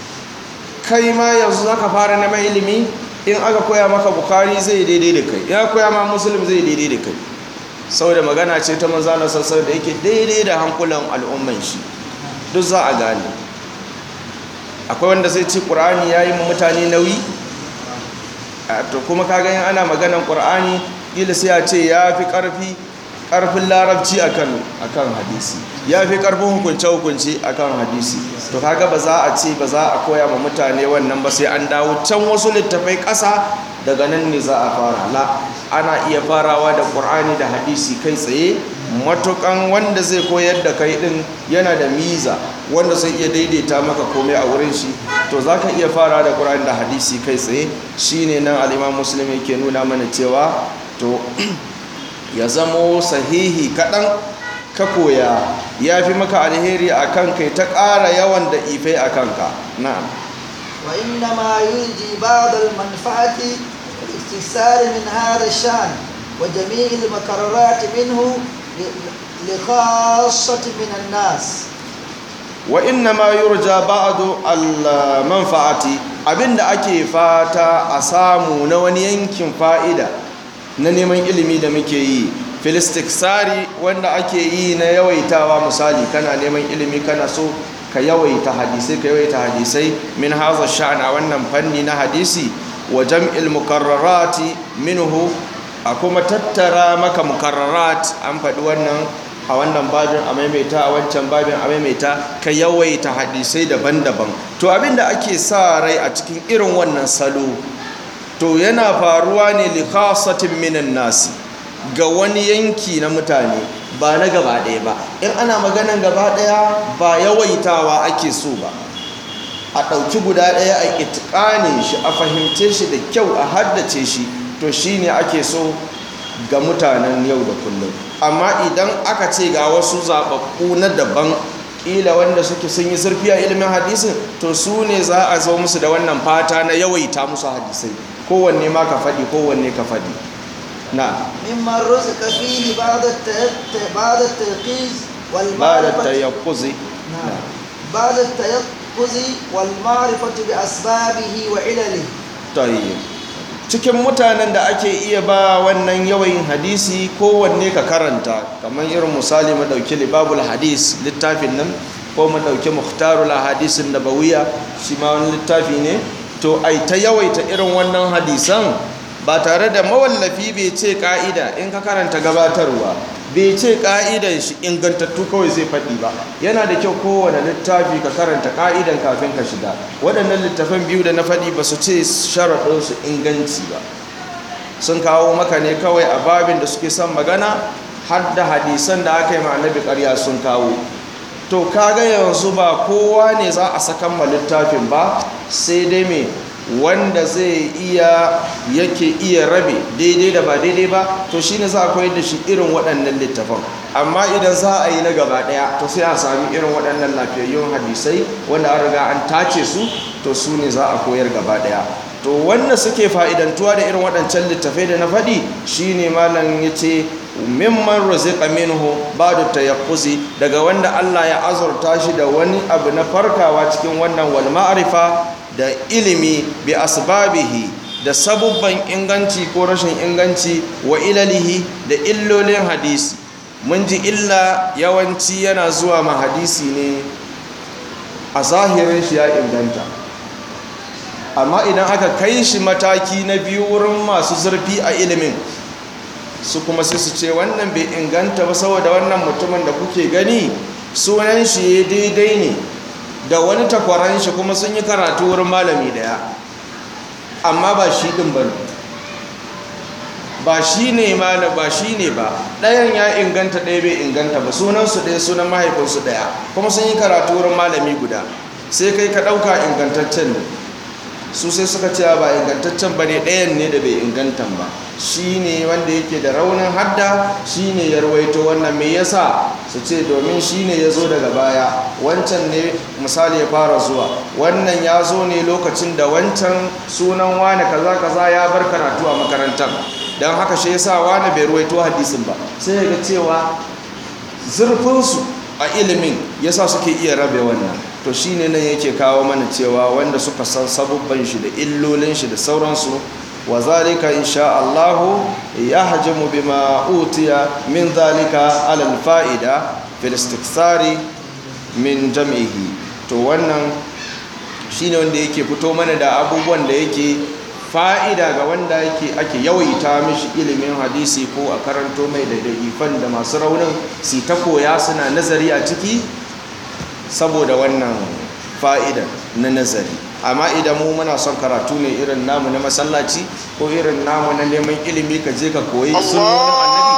Speaker 1: kai ma yanzu zaka fara neman ilimi in aka koya maka bukari zai daidai da kai ya koya ma muslim zai daidai da kai saboda magana ce ta manzana sassar da yake daidai da hankulan al'umman shi duk za a gane akwai wanda zai ci ƙur'ani ya yi mutane nauyi to kuma ka gani ana maganan ƙur'ani ƙila sai a ce ya fi ƙarfi ƙarfin larabci a kan hadisi ya fi ƙarfin hukunce-hukunce a kan hadisi to kaga ba za a ce ba za a koya ma mutane wannan ba sai an dawo can wasu littafai ƙasa daga nan ne za a fara la ana iya farawa da ƙur'ani da hadisi kai tsaye matukan wanda zai koyar da kai ɗin yana da miza wanda zai iya daidaita maka komai a wurin shi to za ka iya fara da ƙur'ani da hadisi kai tsaye shine nan al'imam musulmi ke nuna mana cewa to ya zamo sahihi kaɗan ka koya ya fi maka alheri a kan kai ta ƙara yawan da ifai a kanka na'am
Speaker 2: وإنما يلجي بعض المنفعة الاستفسار من هذا الشأن وجميع المكررات منه لخاصة من الناس
Speaker 1: وإنما يرجى بعض المنفعة abinda ake fata a samu na wani yankin fa'ida na neman ilimi da muke yi filistiksari wanda ake yi na yawaitawa misali kana neman ilimi kana so ka yawaita hadisai ka yawaita hadisai min haza sha'ana wannan fanni na hadisi wa jam'il mukarrarati minhu a kuma tattara maka mukarrarat an faɗi wannan a wannan babin a maimaita a wancan babin a maimaita ka yawaita hadisai daban-daban to abinda ake sa rai a cikin irin wannan salo to yana faruwa ne li khasatin minan nasi ga wani yanki na mutane ba na gaba ɗaya ba in ana maganan gaba ɗaya ba yawaitawa ake so ba a ɗauki guda ɗaya a ƙitƙane shi a fahimce shi da kyau a haddace shi to shi ne ake so ga mutanen yau da kullum amma idan aka ce ga wasu zaɓaɓɓu na daban ƙila wanda suke sun yi zurfi a ilimin hadisin to su ne za a zo musu da wannan fata na yawaita musu hadisai kowanne ma ka faɗi kowanne ka faɗi na
Speaker 2: ممن رزق فيه بعد التيق- بعد التيقيظ
Speaker 1: ba da
Speaker 2: والمعرفة
Speaker 1: tayakkuzi
Speaker 2: نعم. بعد التيقظ والمعرفة بأسبابه وعلله
Speaker 1: tayyib cikin mutanen da ake iya ba wannan yawayin hadisi kowanne ka karanta kamar irin misali mu dauki libabul hadis littafin nan ko mu dauki muhtarul hadisin nabawiya shi ma wani littafi ne to ai ta yawaita irin wannan hadisan ba tare da mawallafi bai ce ka'ida in ka karanta gabatarwa bai ce ka'idan shi ingantattu kawai zai faɗi ba yana da kyau kowane littafi ka karanta ka'idan kafin ka shiga waɗannan littafan biyu da na faɗi ba su ce sharaɗinsu inganci ba sun kawo maka ne kawai a babin da suke son magana har da hadisan da aka yi ma annabi ƙarya sun kawo to kaga yanzu ba kowa ne za a sakan ma littafin ba sai dai me wanda zai iya yake iya rabe daidai da ba daidai ba to shine za a koyar da shi irin waɗannan littafan amma idan za a yi na gaba ɗaya to sai a sami irin waɗannan lafiyayyun hadisai wanda an riga an tace su to su ne za a koyar gaba ɗaya to wanda suke fa'idantuwa da irin waɗancan littafai da na faɗi shine malam ya ce mimman rozika minhu ba'da tayaqquzi daga wanda Allah ya azurta shi da wani abu na farkawa cikin wannan wal ma'rifa da ilimi bi asbabihi da sabubban inganci ko rashin inganci wa ilalihi da illolin hadisi mun ji illa yawanci yana zuwa ma hadisi ne a zahirin shi ya inganta amma idan aka kai shi mataki na biyu wurin masu zurfi a ilimin su kuma sai su ce wannan bai inganta ba saboda wannan mutumin da kuke gani sunan shi ya daidai ne da wani takwaran shi kuma sun yi karatu wurin malami daya amma ba shi din ba ba shi ne mana ba shi ne ba ɗayan ya inganta ɗaya bai inganta ba sunansu ɗaya sunan mahaifinsu ɗaya kuma sun yi karatu wurin malami guda sai kai ka ɗauka ingantaccen ne su sai suka ce ba ingantaccen ba ne ɗayan ne da bai ingantan ba shi ne wanda yake da raunin hadda shi ne ya rawaito wannan mai yasa su ce domin shi ne ya zo daga baya wancan ne misali ya fara zuwa wannan ya zo ne lokacin da wancan sunan wane kaza kaza ya bar karatu a makarantar don haka shi yasa wane bai rawaito hadisin ba sai ya ga cewa zurfinsu a ilimin yasa suke iya rabe wannan to shine nan yake kawo mana cewa wanda suka san sabubban shi da illolin shi da sauransu wa zalika insha Allah yahjamu bima utiya min zalika ala alfa'ida fil istikthari min jam'ihi to wannan shine wanda yake fito mana da abubuwan da yake fa'ida ga wanda yake ake yawaita mishi ilimin hadisi ko a karanto mai da da'ifan da masu raunin su ta koya suna nazari a ciki saboda wannan fa'idan na nazari amma idan mu muna son karatu ne irin namu na masallaci ko irin namu na neman ilimi ka je ka koyi sunnonin annabi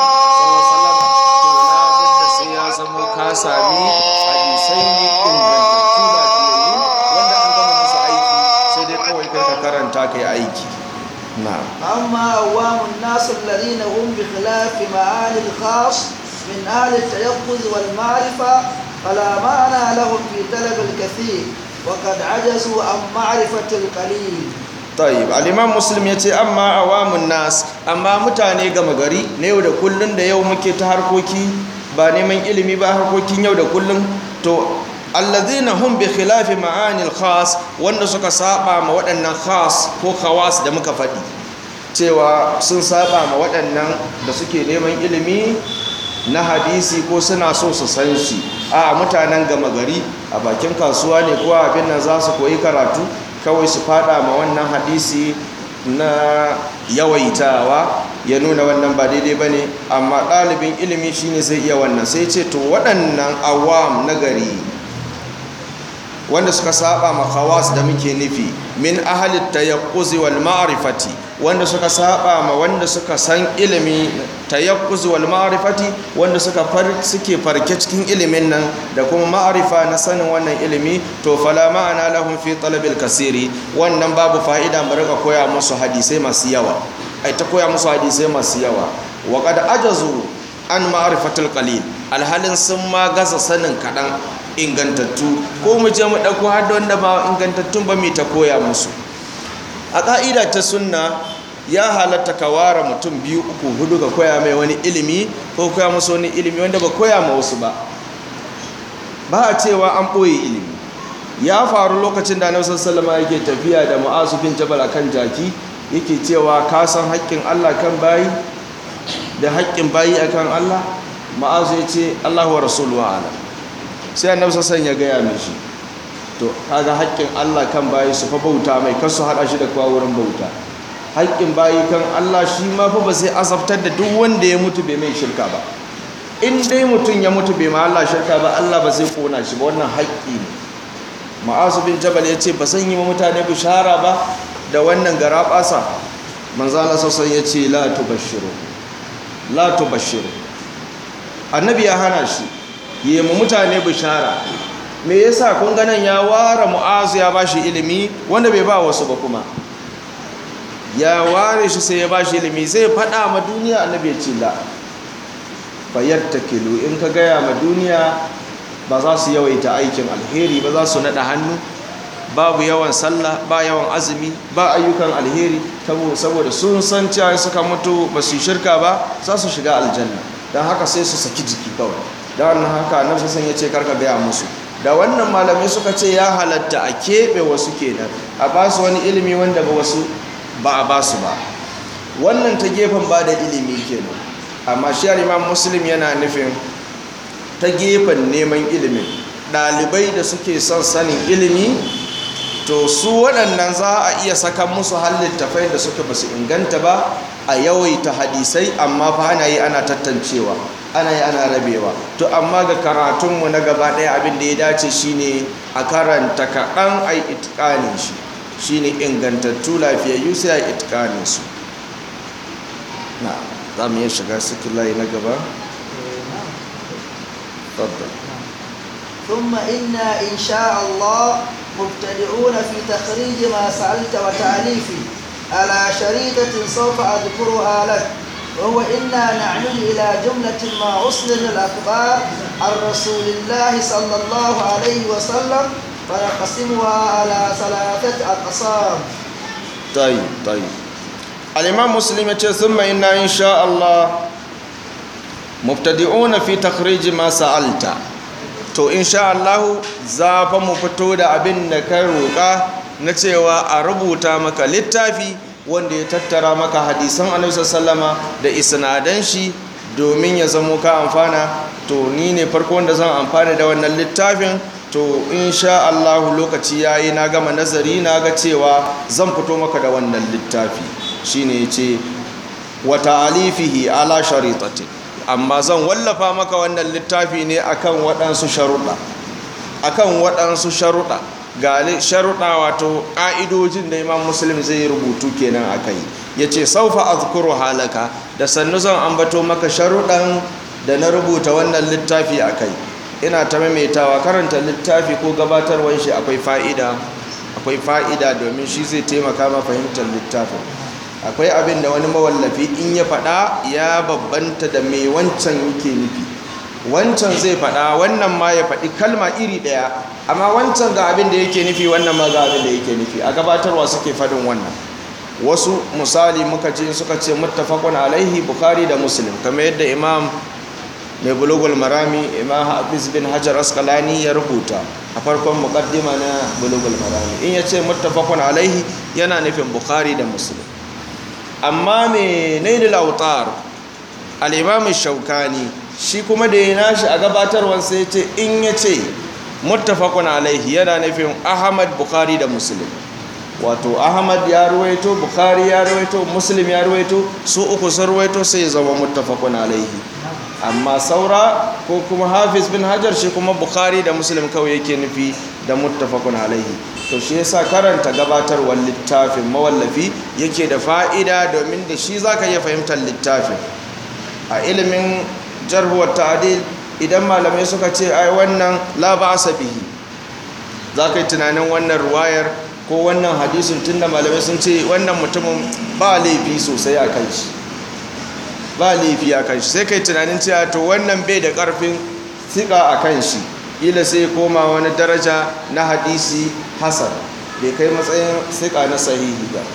Speaker 1: sallallahu sai ya zama ka sami hadisai ne ingantattu lafiyayyu wanda an gama musu aiki sai dai kawai kai ka karanta ka yi aiki na'am
Speaker 2: أما أوام الناس الذين هم بخلاف معاني الخاص من أهل التيقظ والمعرفة فلا معنى لهم في طلب الكثير وقد عجزوا عن معرفة القليل
Speaker 1: tayyib al-imam muslim yace amma awamun nas amma mutane gama gari na yau da kullun da yau muke ta harkoki ba neman ilimi ba harkokin yau da kullun to alladhina hum bi khilafi ma'anil khas wanda suka saba ma waɗannan khas ko khawas da muka faɗi cewa sun saba ma waɗannan da suke neman ilimi na hadisi ko suna so su san shi a mutanen gama gari a bakin kasuwa ne ko abin nan za su koyi karatu kawai su fada ma wannan hadisi na yawaitawa ya nuna wannan ba daidai ba ne amma ɗalibin ilimi shine zai iya wannan sai ce to waɗannan awam na gari wanda suka saba ma khawas da muke nufi min ahalit tayaqquzi wal ma'rifati wanda suka saba ma wanda suka san ilimi tayaqquzi wal ma'rifati wanda suka far suke farke cikin ilimin nan da kuma ma'rifa na sanin wannan ilimi to fala ma'ana lahum fi talabil kasiri wannan babu fa'ida mu rika koya musu hadisai masu yawa ai ta koya musu hadisai masu yawa wa qad ajazu an ma'rifatul qalil alhalin sun ma gaza sanin kadan ingantattu ko mu je mu ɗauko har da wanda ba ingantattun ba mai ta koya musu a ƙa'ida ta sunna ya halatta ka ware mutum biyu uku hudu ka koya mai wani ilimi ko koya musu wani ilimi wanda ba koya ma wasu ba ba a cewa an ɓoye ilimi ya faru lokacin da annabi sallallahu yake tafiya da mu'azu bin jabal akan jaki yake cewa ka san haƙƙin Allah kan bayi da haƙƙin bayi akan Allah mu'azu ya ce Allahu wa rasuluhu a'lam sai annabi sassan ya gaya mishi to kaga haƙƙin Allah kan bayi su fa bauta mai kasu haɗa shi da kowa wurin bauta haƙƙin bayi kan Allah shi ma fa ba sai azabtar da duk wanda ya mutu bai mai shirka ba in dai mutum ya mutu bai ma Allah shirka ba Allah ba zai kona shi ba wannan haƙƙi ne ma'azu bin jabal ya ce ba zan yi ma mutane bishara ba da wannan gara ɓasa manzala sassan ya ce la tubashiru la tubashiru annabi ya hana shi yi ma mutane bishara me yasa kun ganin ya ware mu'azu ya bashi ilimi wanda bai ba wasu ba kuma ya ware shi sai ya bashi ilimi sai faɗa ma duniya annabi ya ce la fayattakilu in ka gaya ma duniya ba za su yawaita aikin alheri ba za su naɗa hannu babu yawan sallah ba yawan azumi ba ayyukan alheri saboda sun san cewa suka mutu ba su shirka ba za su shiga aljanna don haka sai su saki jiki kawai don haka annabi sassan ya ce karka gaya musu da wannan malamai suka ce ya halatta a keɓe wasu kenan a ba su wani ilimi wanda ba wasu ba a ba su ba wannan ta gefen ba da ilimi kenan amma shi imam muslim yana nufin ta gefen neman ilimin ɗalibai da suke son sanin ilimi to su waɗannan za a iya saka musu halittafai da suka basu inganta ba a yawaita hadisai amma fa ana yi ana tattancewa ana yi ana rabewa to amma ga karatunmu na gaba ɗaya abin da ya dace shine a karanta kaɗan a yi itikanin shi shine ingantattu lafiyayyu sai a itikanin su na za mu iya shiga sikin layi na gaba تفضل
Speaker 2: ثم إنا إن شاء الله مبتدئون في تخريج ما سألت وتأليفي على شريطة سوف أذكرها لك وهو إنا نعمل إلى جملة ما أسند الأخبار عن رسول الله صلى الله عليه وسلم فنقسمها على ثلاثة أقسام
Speaker 1: طيب طيب الإمام مسلم يقول ثم إنا إن شاء الله mubtadi'una fi takhrij ma sa'alta to insha Allah za fa mu fito da abin da ka roƙa na cewa a rubuta maka littafi wanda ya tattara maka hadisan Annabi sallama da isnadan shi domin ya zamo ka amfana to ni ne farko wanda zan amfana da wannan littafin to insha Allah lokaci yayi na gama nazari na ga cewa zan fito maka da wannan littafi shine yace wa ta'alifihi ala sharitatin amma zan wallafa maka wannan littafi ne akan waɗansu sharuɗa akan waɗansu sharuɗa ga sharuɗa wato ƙa'idojin da imam muslim zai rubutu kenan a kai ya ce saufa azkuru halaka da sannu zan ambato maka sharuɗan da na rubuta wannan littafi a kai ina ta maimaitawa karanta littafi ko gabatarwan shi akwai fa'ida akwai fa'ida domin shi zai taimaka ma fahimtar littafin akwai abin da wani mawallafi in ya faɗa ya babbanta da mai wancan yake nufi wancan zai faɗa wannan ma ya faɗi kalma iri ɗaya amma wancan ga abin da yake nufi wannan ma ga abin da yake nufi a gabatarwa suke faɗin wannan wasu misali muka ce suka ce muttafaqun alaihi bukhari da muslim kamar yadda imam mai bulugul marami imam hafiz bin hajar asqalani ya rubuta a farkon muqaddima na bulugul marami in ya ce muttafaqun alaihi yana nufin bukhari da muslim amma mai nailul autar al-imam shaukani shi kuma da ya nashi a gabatarwar sai ce in ya ce muttafaqun alaihi yana nufin ahmad bukhari da muslim wato ahmad ya ruwaito bukhari ya ruwaito muslim ya ruwaito su uku sun ruwaito sai ya zama muttafaqun alaihi amma saura ko kuma hafiz bin hajar shi kuma bukhari da muslim kawai yake nufi da muttafaqun alaihi to shi yasa karanta gabatarwar littafin mawallafi yake da fa'ida domin da shi zaka iya fahimtar littafin a ilimin jarhuwar ta'adil idan malamai suka ce ai wannan la ba'sa bihi zaka yi tunanin wannan ruwayar ko wannan hadisin tunda malamai sun ce wannan mutumin ba laifi sosai a kan shi ba laifi a kan shi sai kai tunanin cewa to wannan bai da karfin sika a kan shi ila sai koma wani daraja na hadisi hasan bai kai matsayin sika na sahihi ba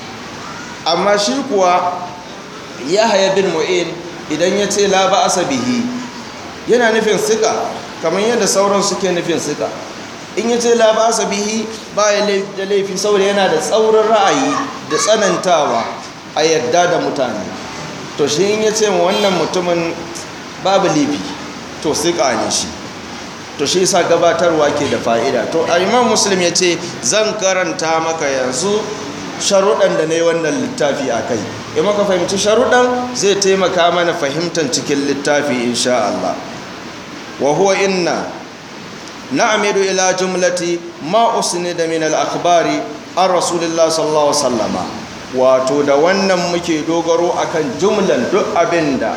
Speaker 1: amma shi kuwa yahaya bin mu'in idan ya ce la ba'asa bihi yana nufin sika kamar yadda sauran suke nufin sika in ya ce la ba'asa bihi ba ya da laifi saboda yana da tsaurin ra'ayi da tsanantawa a yadda da mutane to shi in ya ce wannan mutumin babu laifi to sika ne shi to shi sa gabatarwa ke da fa'ida to imam muslim ya ce zan karanta maka yanzu sharuɗan da na yi wannan littafi a kai in muka fahimci sharuɗan zai taimaka mana fahimtar cikin littafi insha Allah wa huwa inna na'amidu ila jumlati ma usnida min al-akhbari an rasulillah sallallahu alaihi wasallama wato da wannan muke dogaro akan jumlan duk abinda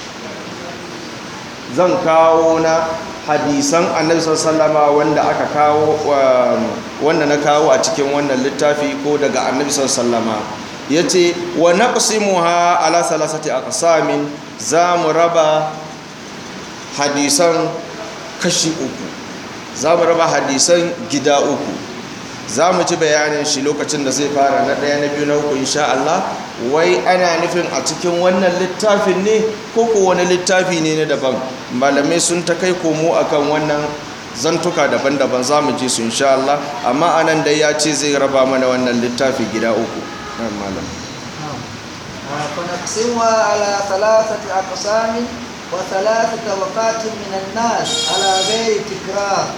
Speaker 1: zan kawo na hadisan annabi sallama wanda aka kawo wanda na kawo a cikin wannan littafi ko daga annabi sallama yace wa naqsimuha ala salasati aqsamin za mu raba hadisan kashi uku za mu raba hadisan gida uku za mu ci bayanin shi lokacin da zai fara na ɗaya na biyu na uku insha Allah wai ana nufin a cikin wannan littafin ne ko ko wani littafi ne na daban malamai sun ta kai komo akan wannan zantuka daban-daban za mu ji su insha Allah amma anan dai ya ce zai raba mana wannan littafi gida uku nan malam
Speaker 2: فنقسمها على ثلاثة أقسام وثلاث طبقات من الناس على غير تكرار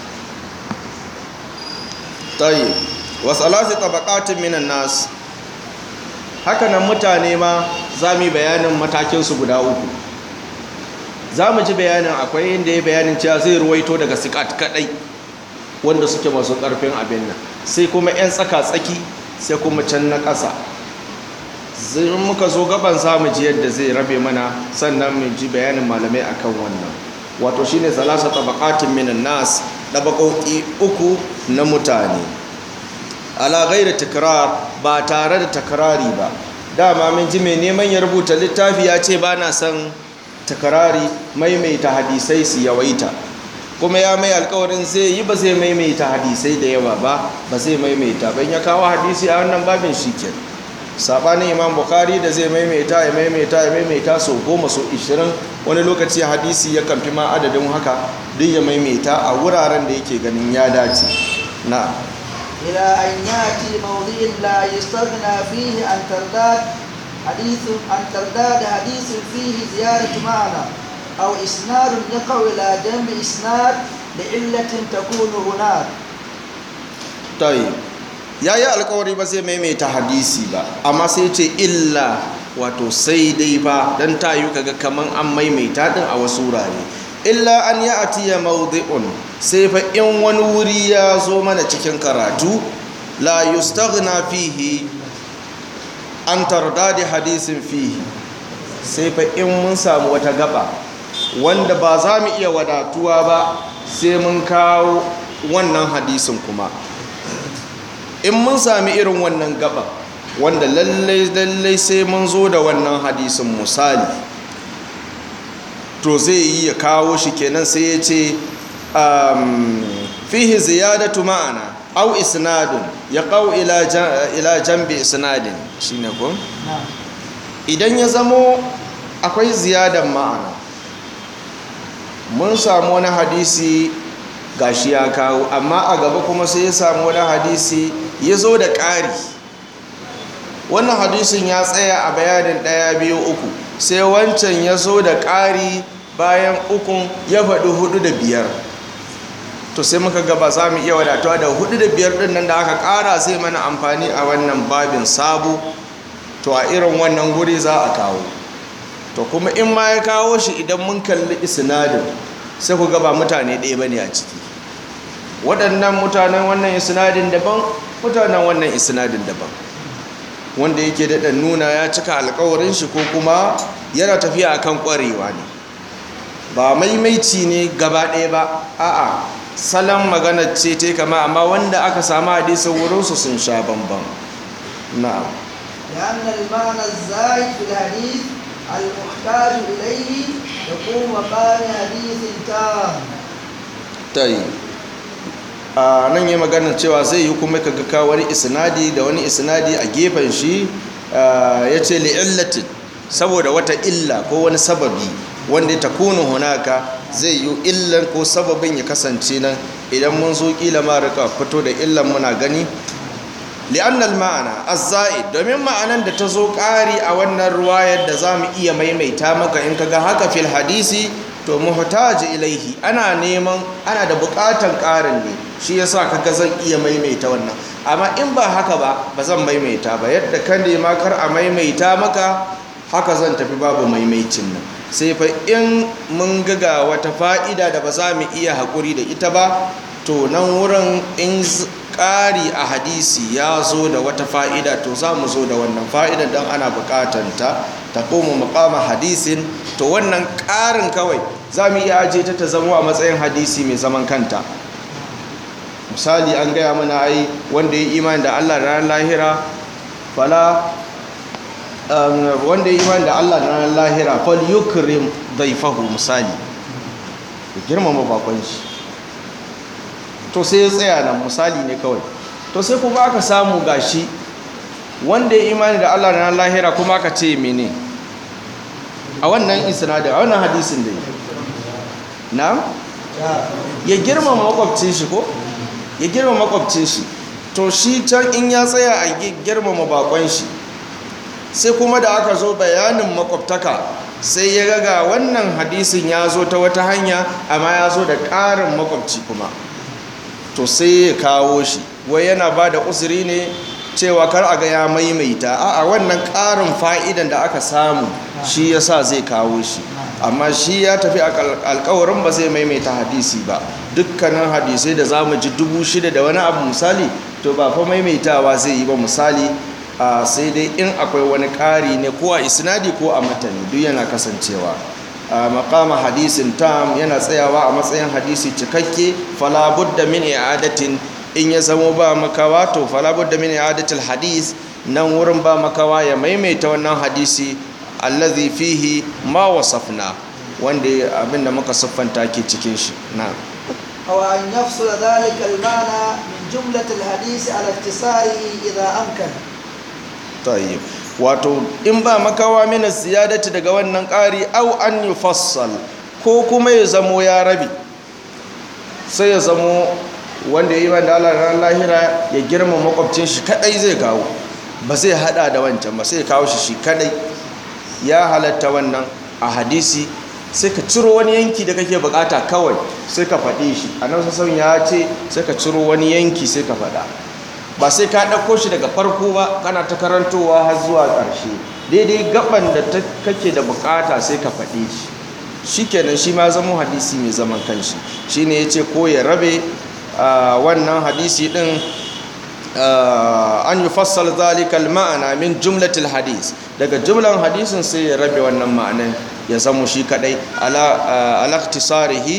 Speaker 1: tayi wa salasi tabaqatin minan nas haka nan mutane ma za mu yi bayanin matakinsu guda uku za mu ji bayanin akwai inda ya bayanin cewa zai ruwaito daga sikat kadai wanda suke masu karfin abin nan sai kuma 'yan tsaka-tsaki sai kuma can na ƙasa zai muka zo gaban za mu ji yadda zai rabe mana sannan mu ji bayanin malamai akan wannan wato shine salasa tabaqatin minan nas dabaƙoƙi uku na mutane ala ghairi takrar ba tare da takrari ba dama mun ji mai neman ya rubuta littafi ya ce ba na son takrari maimaita hadisai su yawaita kuma ya mai alkawarin zai yi ba zai maimaita hadisai da yawa ba ba zai maimaita ban ya kawo hadisi a wannan babin shi ke sabanin imam bukhari da zai maimaita ya maimaita ya maimaita sau goma sau ishirin wani lokaci hadisi ya kamfi ma adadin haka duk ya maimaita a wuraren da yake ganin ya dace na
Speaker 2: إلى أن يأتي موضع لا يستغنى فيه عن ترداد حديث عن ترداد حديث فيه زيارة معنى أو إسناد يقع إلى جنب إسناد لعلة تكون هناك
Speaker 1: tayi ya yi alkawari ba zai maimaita hadisi ba amma sai ce illa wato sai dai ba don ta yi kaga kaman an maimaita din a wasu wurare illa an ya atiya mawdi'un sai fa in wani wuri ya zo mana cikin karatu la yustaghna fihi an tardadi hadisin fihi sai fa in mun samu wata gaba wanda ba za mu iya wadatuwa ba sai mun kawo wannan hadisin kuma in mun sami irin wannan gaba wanda lallai lallai sai mun zo da wannan hadisin misali to zai yi ya kawo shi kenan sai ya ce fihi ziyadatu ma'ana au isnadun ya kawo ila jambi isnadin shine ko
Speaker 2: نعم
Speaker 1: idan ya zamo akwai ziyadan ma'ana mun samu wani hadisi gashi ya kawo amma a gaba kuma sai ya samu wani hadisi ya zo da ƙari wannan hadisin ya tsaya a bayanin ɗaya biyu uku sai wancan ya zo da ƙari bayan ukun ya faɗi hudu da biyar to sai muka gaba za mu iya wadatuwa da hudu da biyar ɗin nan da aka ƙara zai mana amfani a wannan babin sabo to a irin wannan guri za a kawo to kuma in ma ya kawo shi idan mun kalli isnadin sai ku gaba mutane ɗaya bane a ciki waɗannan mutanen wannan isnadin daban mutanen wannan isnadin daban wanda yake daɗa nuna ya cika alkawarin shi ko kuma yana tafiya akan ƙwarewa ne ba maimaici ne gaba ɗaya ba a'a salon magana ce ta kama amma wanda aka samu hadisin wurinsu sun sha bambam na'am
Speaker 2: لأن المعنى الزائد في الحديث المحتاج إليه يقوم مقام حديث تام
Speaker 1: ta yi a nan yi maganar cewa zai yi kuma ka ga wani isnadi da wani isnadi a gefen shi ya ce li'illatin saboda wata illa ko wani sababi wanda ya takunu hunaka zai yi illan ko sababin ya kasance nan idan mun zo kila ma rika fito da illan muna gani li'annal ma'ana az-za'id domin ma'anan da ta zo ƙari a wannan ruwayar da za mu iya maimaita maka in kaga haka fil hadisi to muhtaji ilaihi ana neman ana da buƙatan ƙarin ne shi yasa kaga zan iya maimaita wannan amma in ba haka ba ba zan maimaita ba yadda ka nema kar a maimaita maka haka zan tafi babu maimaicin nan sai fa in mun ga wata fa'ida da ba za mu iya haƙuri da ita ba to nan wurin in ƙari a hadisi ya zo da wata fa'ida to za mu zo da wannan fa'idan don ana buƙatanta ta koma makama hadisin to wannan ƙarin kawai za mu iya aje ta ta zama a matsayin hadisi mai zaman kanta misali an gaya mana ai wanda ya imani da allah da ranar lahira fala wanda ya imani da allah da ranar lahira fal yukrim daifahu misali ya girmama bakon shi to sai ya tsaya nan misali ne kawai to sai kuma aka samu gashi wanda ya imani da Allah na lahira kuma aka ce mene a wannan isnadin a wannan hadisin da na ya girmama makwabcin shi ko ya girmama makwabcin shi to shi can in ya tsaya a girmama bakon shi sai kuma da aka zo bayanin makwabtaka sai ya ga wannan hadisin ya zo ta wata hanya amma ya zo da ƙarin makwabci kuma to sai ya kawo shi wai yana ba da uzuri ne cewa kar a ga ya maimaita a wannan ƙarin fa'idan da aka samu shi ya sa zai kawo shi amma shi ya tafi alkawarin ba zai maimaita hadisi ba dukkanin hadisai da za mu ji dubu shida da wani abu misali to ba fa maimaitawa zai yi ba misali sai dai in akwai wani ƙari ne ko a isnadi ko a matani duk yana kasancewa a makama hadisin tam yana tsayawa a matsayin hadisi cikakke falabudda min i'adatin in ya zamo ba makawa to falabudda min i'adatil hadis nan wurin ba makawa ya maimaita wannan hadisi allazi fihi ma wasafna wanda abinda muka siffanta ke cikin shi na
Speaker 2: أو أن يفصل ذلك المعنى من جملة الحديث على اختصاره إذا أمكن
Speaker 1: tayyib wato in ba makawa mina ziyadati daga wannan ƙari au an yufassal ko kuma ya zamo ya rabi sai ya zamo wanda ya yi wanda Allah ran lahira ya girma makwabcin shi kadai zai kawo ba zai hada da wancan ba sai ya kawo shi shi kadai ya halatta wannan a hadisi sai ka ciro wani yanki da kake bukata kawai sai ka faɗi shi annabi sallallahu ya ce sai ka ciro wani yanki sai ka faɗa ba sai ka ɗauko shi daga farko ba kana ta karantowa har zuwa ƙarshe daidai gaban da kake da bukata sai ka faɗi shi shi kenan shi ma zama hadisi mai zaman kanshi shi ne ya ce ko ya rabe wannan hadisi ɗin an yi fassal zalikal ma'ana min jumlatil hadis daga jumlan hadisin sai ya rabe wannan ma'anan ya zama shi kadai alaktisarihi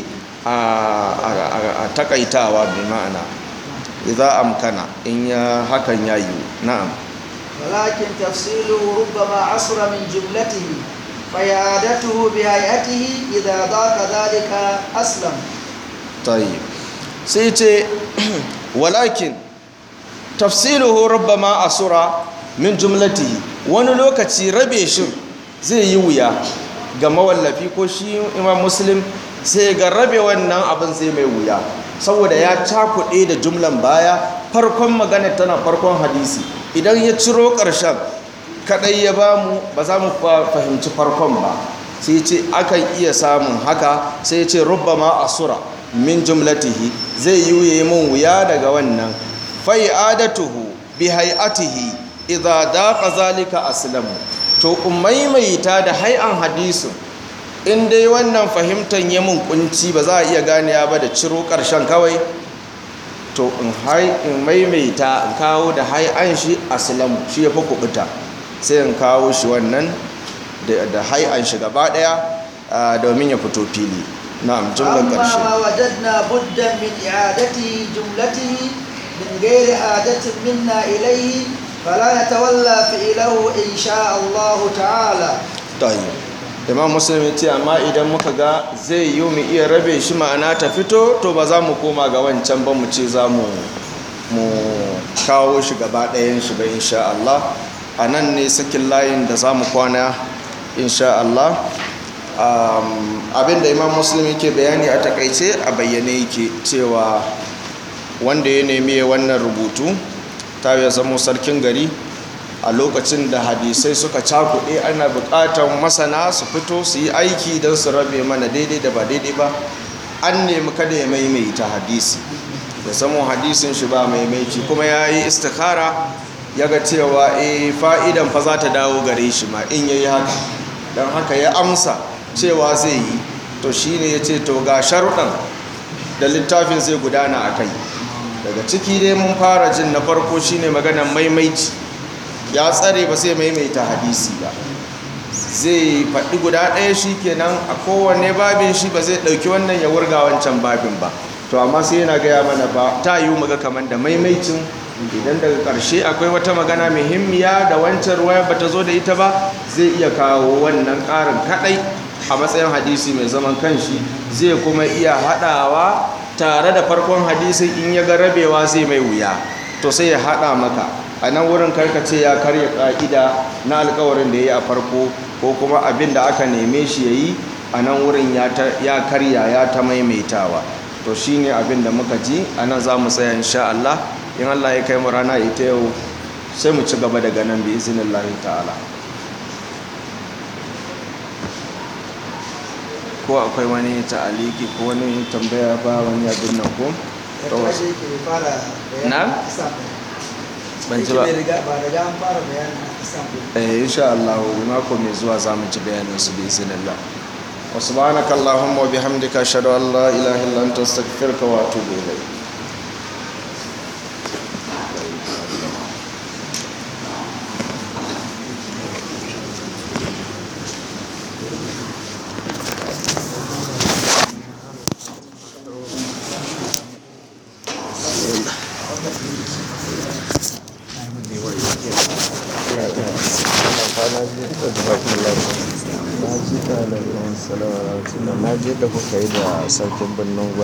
Speaker 1: a takaitawa mai ma'ana idza amkana in ya hakan ya yi na'am
Speaker 2: ولكن تفصيله ربما عصر من جملته فإعادته بهيئته إذا ضاق ذلك أسلم
Speaker 1: طيب سيتي ولكن تفصيله ربما عصر من جملته wani lokaci rabe shi zai yi wuya ga mawallafi ko shi imam muslim sai ga rabe wannan abin zai mai wuya saboda ya cakuɗe da jumlan baya farkon magana tana farkon hadisi idan ya ciro ƙarshen kaɗai ya ba mu ba za mu fahimci farkon ba sai ce akan iya samun haka sai ce rubbama asura min jumlatihi zai yi mun wuya daga wannan fai'adatuhu bi hay'atihi idza daqa zalika aslamu to maimaita da hay'an hadisin in dai wannan fahimtar ya mun kunci ba za a iya ganewa ba da ciro ƙarshen kawai to in maimaita in kawo da hai'an shi aslamu shi ya fi kubuta sai in kawo shi wannan da hai'an shi gaba daya domin ya fito fili na'am jumlar ƙarshe
Speaker 2: أما ما وجدنا بدا من إعادة جملته من غير حاجة منا إليه فلا نتولى فعله إن شاء الله تعالى
Speaker 1: tayyib imam muslim ya ce amma idan muka ga zai yi mu iya rabe shi ma'ana ta fito to ba za mu koma ga wancan ba mu ce za mu mu kawo shi gaba ɗayan shi ba insha Allah a nan ne sakin layin da za mu kwana insha Allah abinda imam muslim yake bayani a takaice a bayyane yake cewa wanda ya nemi wannan rubutu ta ya zamo sarkin gari a lokacin da hadisai suka cakuɗe ana buƙatar masana su fito su yi aiki don su rabe mana daidai da ba daidai ba an nemi kada ya maimaita hadisi ya zama hadisin shi ba maimaici kuma ya yi istikhara ya ga cewa e fa'idan fa za ta dawo gare shi ma in ya yi haka don haka ya amsa cewa zai yi to shi ne ya ce to ga sharuɗan da littafin zai gudana a kai daga ciki dai mun fara jin na farko shi ne maganan maimaici ya tsare ba sai maimaita hadisi ba zai faɗi guda ɗaya shi kenan a kowane babin shi ba zai ɗauki wannan ya wurga wancan babin ba to amma sai yana gaya mana ba ta yi muga kamar da maimaicin idan daga ƙarshe akwai wata magana muhimmiya da wancan ruwaya ba ta zo da ita ba zai iya kawo wannan ƙarin kaɗai a matsayin hadisi mai zaman kanshi zai kuma iya haɗawa tare da farkon hadisin in ya ga rabewa zai mai wuya to sai ya haɗa maka a nan wurin karkace ya karya ƙa'ida na alkawarin da ya yi a farko ko kuma abin da aka neme shi ya yi a nan wurin ya karya ya ta maimaitawa to shi ne abin da muka ji a nan za mu tsaya insha Allah in Allah ya kai mu rana ita yau sai mu ci gaba daga nan bi izinin Allah ta'ala ko akwai wani ta'aliki ko wani tambaya ba wani abin nan ko na ban ji ba
Speaker 2: ba da an fara bayanin islam
Speaker 1: eh insha Allah mako mai zuwa za mu ji bayanin su bi iznillah wa subhanaka allahumma wa bihamdika ashhadu an la ilaha illa anta astaghfiruka wa atubu ilayk na je da kuka yi da sarkin birnin